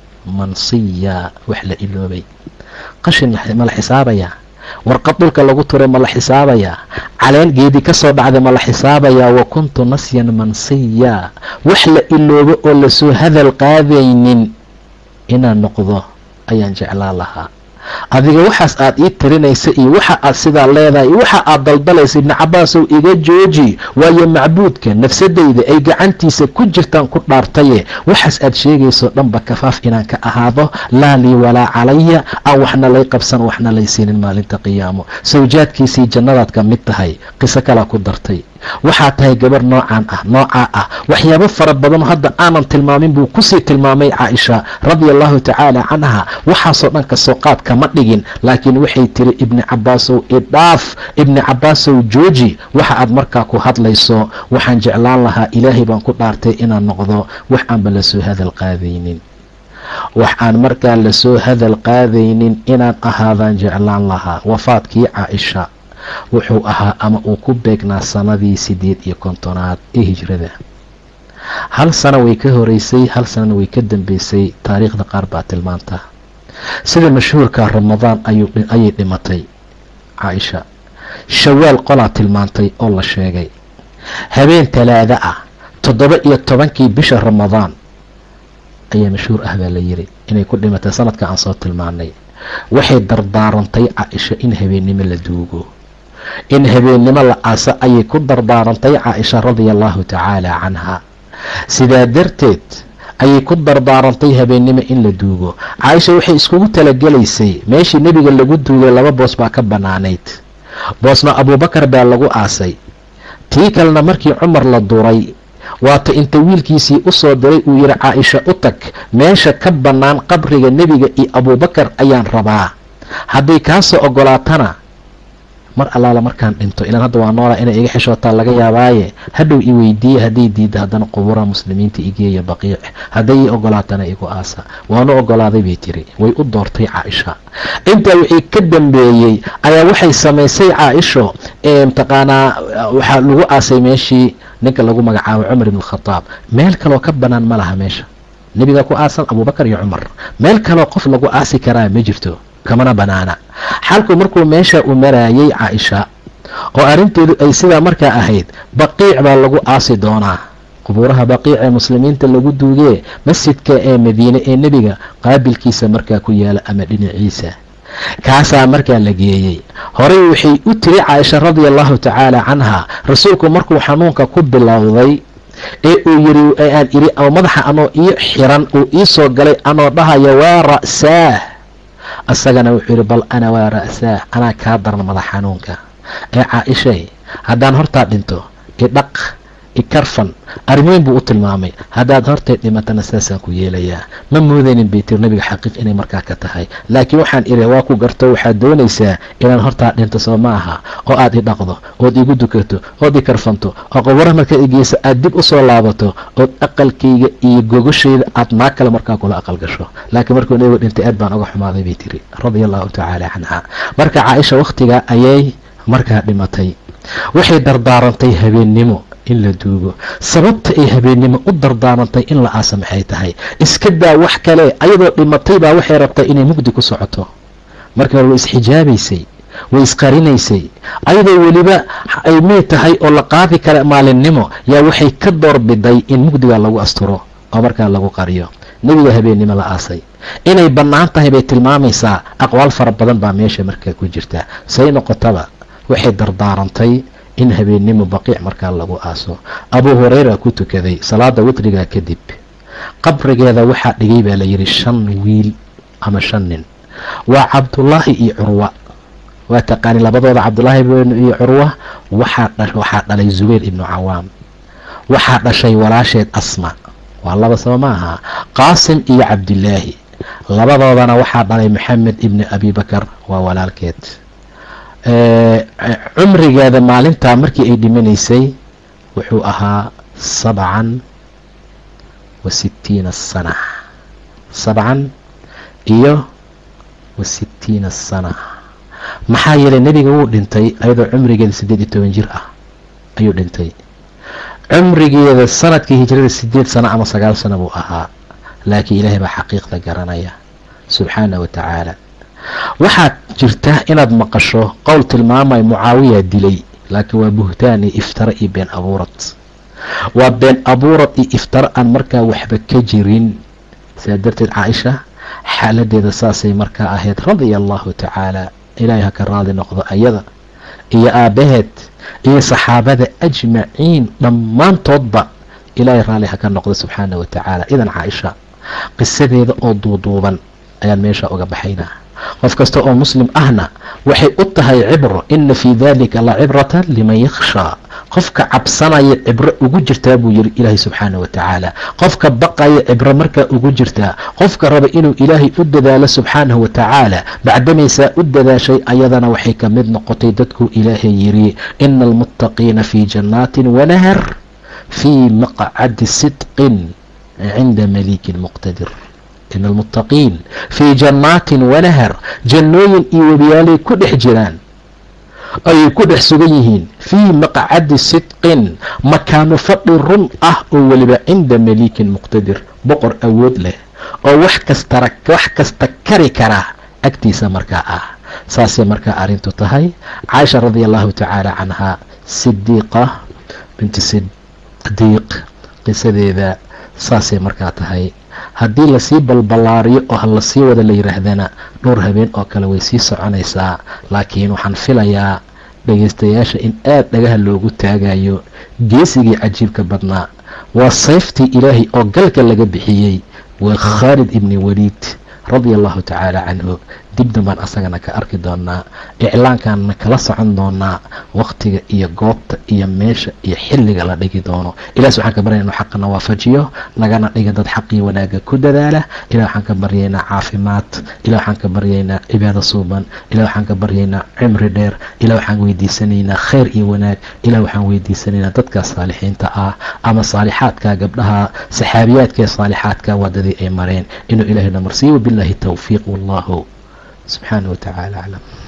mansiya wax la iloobay qashin ma la xisaabayaa warqad dhulka lagu turay ma la xisaabayaa caleen geedi ka soo dhacday ma la xisaabayaa wa kuntu nasyan mansiya wax la iloobo oo lasoo hadal qaadaynin inaan noqdo ayaan jeclaan lahaa adiga waxaas aad ii tirinaysa iyo waxa aad sidaa leedahay iyo waxa aad daldalaysa ibni cabaasow iga jooji waayo macbuudka nafsadayda ay gacantiisa ku jirtaan ku dhaartaye waxaas aad sheegayso dhanba kafaaf inaan ka ahaado laa lii walaa calaya aan waxna lay qabsan waxna lay siinin maalinta qiyaamo sawjaadkiisii jannadaad ka mid tahay qiso kalaa ku dartay waxaa tahay gabar noocaan ah noocaa ah waxyaabo fara badanoo hadda aanan tilmaamin buu kusii tilmaamay caaisha radia allahu tacaala canha waxaasoo dhan kasoo qaad kama dhigin laakiin waxay tiri ibni cabaasow idhaaf ibni cabaasow jooji waxa aad markaa ku hadlayso waxaan jeclaan lahaa ilaahay baan ku dhaartay inaan noqdo wax aanba lasoo hadal qaadaynin wax aan markaa lasoo hadal qaadaynin inaan ahaadaan jeclaan lahaa wafaadkii caaisha wuxuu ahaa ama uu ku beegnaa sanadii sideed iyo kontonaad ee hijrada hal sano way ka horeysay hal sanana way ka dambeysay taariikhda qaar baa tilmaanta sida mashhuurka ramadaan ayay dhimatay caaisha shawaal qolaa tilmaantay oo la sheegay habeen talaada ah toddoba iyo tobankii bisha ramadaan ayaa mashhuur ah baa la yiri inay ku dhimatay sanadka aan soo tilmaanay waxay dardaarantay caaisha in habeennimo la duugo in habeennimo la aaso ayay ku dardaarantay caaisha radia allahu tacaala canha sidaa darteed ayay ku dardaarantay habeennimo in la duugo caaisha waxay iskugu talagelaysay meeshii nebiga lagu duugay laba boos baa ka bannaanayd boosna abuubakar baa lagu aasay tii kalena markii cumar la duray waata inta wiilkiisii u soo diray uu yidhi caaisha u tag meesha ka bannaan qabriga nebiga iyo abuubakar ayaan rabaa hadday kaasoo ogolaatana mar allaala markaan dhinto ilaan hadda waa noolaa inay iga xishootaa laga yaabaaye hadhow i weydiiye hadday diidda haddana qubuuraha muslimiinta igeeya baqiic hadday ii ogolaatana igu aasa waanu ogolaaday bay tiri way u doortay caaisha intaa wixii ka dambeeyey ayaa waxay samaysay caaisho mataqaanaa waxaa lagu aasay meeshii ninka lagu magacaabo cumar ibn khataab meel kaloo ka banaan ma laha meesha nebiga ku aasan abubakar iyo cumar meel kaloo qof lagu aasi karaa ma jirto kamana banaana xalku markuu meesha u maraayay caaisha oo arrinteedu ay sidaa markaa ahayd baqiic baa lagu aasi doonaa qubuuraha baqiic ee muslimiinta lagu duugee masjidka ee madiine ee nebiga qaabilkiisa markaa ku yaala ama dhinaciisa kaasaa markaa la geeyey horey waxay u tiri caaisha radia allahu tacaala canha rasuulku markuu xanuunka ku bilowday ee uu yiri aan iri oo madaxa anoo ii xiran uu ii soo galay anoo dhahaya waa ra'saah isagana wuxuu yihi bal ana waa ra'saah anaa kaa daran madax xanuunka ee caaishay haddaan hortaa dhinto idhaq ikarfan arrimoyn buu u tilmaamay haddaad hortay dhimatana saasaan ku yeelayaa ma moodaynin bay tiri nabiga xaqiiq inay markaa ka tahay laakiin waxaan iri waa ku garto waxaad doonaysaa inaan hortaa dhinto soo ma aha oo aad i dhaqdo ood igu dukato ood i karfanto oo qobara markaa igeyso aad dib u soo laabato ood aqalkayga iyo gogoshayda aad maa kale markaa kula aqal gasho laakiin markuu nabigu dhintay aad baan uga xumaaday bay tiri radia allahu tacaala canha marka caaisha wakhtigaa ayay markaa dhimatay waxay dardaarantay habeennimo in la duugo sababta ay habeennimo u dardaarantay in la aasa maxay tahay iska daa wax kale ayadoo dhimatay baa waxay rabtaa inay mugdi ku socoto markii hore way isxijaabaysay way isqarinaysay ayadoo weliba ay mid tahay oo la qaadi kara maalinnimo yaa waxay ka doorbiday in mugdiga lagu asturo oo markaa lagu qariyo nebiga habeennimo la aasay inay bannaan tahay bay tilmaamaysaa aqwaal fara badan baa meesha markaa ku jirta say noqotaba waxay dardaarantay in habeennimo baqiic markaa lagu aaso abuu hureyra ku tukaday salaada witrigaa kadib qabrigeeda waxaa dhigay baa layidhi shan wiil ama shan nin waa cabdullaahi iyo curwa waa taqaani labadooda cabdullaahi iyo curwa waxaa dhalay zubayr ibnu cawaam waxaa dhashay walaasheed asma waa laba saba ma aha qaasim iyo cabdilaahi labadoodana waxaa dhalay maxamed ibni abibakar waa walaalkeed cumrigeeda maalintaa markii ay dhimanaysay wuxuu ahaa sabcan wa sittiina sana sabcan iyo wa sittiina sana maxaa yeelay nebiga wuu dhintay ayadoo cumrigeeda siddeed iyo toban jir ah ayuu dhintay cumrigeeda sanadkii hijrada sideed sano ama sagaal sano buu ahaa laakiin ilaahay baa xaqiiqda garanaya subxaana wa tacaala waxaad jirta inaad maqasho qowl tilmaamaya mucaawiya dilay laakiin waa buhtaan iyo iftara iyo been abuurad waa been abuurad iyo iftara aan markaa waxba ka jirin sidaa darteed caaisha xaaladeeda saasay markaa ahayd radia allahu tacaala ilaahay ha ka raadi noqdo ayada iyo aabbaheed iyo saxaabada ajmaciin dhammaantoodba ilaahay raalli ha ka noqdo subxaana wa tacaala idan caaisha qisadeeda oo duuduuban ayaan meesha uga baxaynaa qof kasta oo muslim ahna waxay u tahay cibro ina fii dalika la cibratan liman yakhshaa qofka cabsanaya cibro ugu jirtaa buu yiri ilaahay subxaana wa tacaala qofka baqaya cibro markaa ugu jirtaa qofka raba inuu ilaahay u dadaalo subxaanahu wa tacaala bacdamaysaa u dadaashay ayadana waxay ka mid noqotay dadkuu ilaahay yiri ina almuttaqiina fii jannaatin wanahar fii maqcadi sidqin cinda malikin muqtadir in almuttaqiin fii jannaatin wanahar jannooyin iyo webiyaalay ku dhex jiraan ayay ku dhex sugan yihiin fii maqcadi sidqin makaano fadhi run ah oo weliba cinda malikin muqtadir boqor awood leh oo wax kastara wax kasta kari kara agtiisa markaa ah saasay markaa arrintu tahay caaisha radia allahu tacaala canhaa sidiiqa binti sidiiq qisadeeda saasay markaa tahay haddii lasii balballaariyo oo ha lasii wada la yidhaahdana dhowr habeen oo kale way sii soconaysaa laakiin waxaan filayaa dhegaystayaasha in aad dhagaha loogu taagayo geesigii cajiibka badnaa waa sayftii ilaahay oo galka laga bixiyey waa khaalid ibni waliid radia allahu tacaala canhu dibdan baan asagana ka arki doonaa iclaankaanna kala socon doonaa wakhtiga iyo goobta iyo meesha iyo xilliga la dhigi doono ilahi waxaan ka baryana inu xaqana waafajiyo nagana dhiga dad xaqii wanaaga ku dadaala ilah waxaan ka baryaynaa caafimaad ilah waxaan ka baryaynaa cibaado suuban ilah waxaan ka baryaynaa cimri dheer ilah waxaan weydiisanaynaa khayr iyo wanaag ilah waxaan weydiisanaynaa dadkaas saalixiinta ah ama saalixaadka gabdhaha saxaabiyaadka ee saalixaadka waadadii ay mareen inuu ilahay namarsiiyo wabillahi towfiiq wallahu subxaanah wa tacaala aclam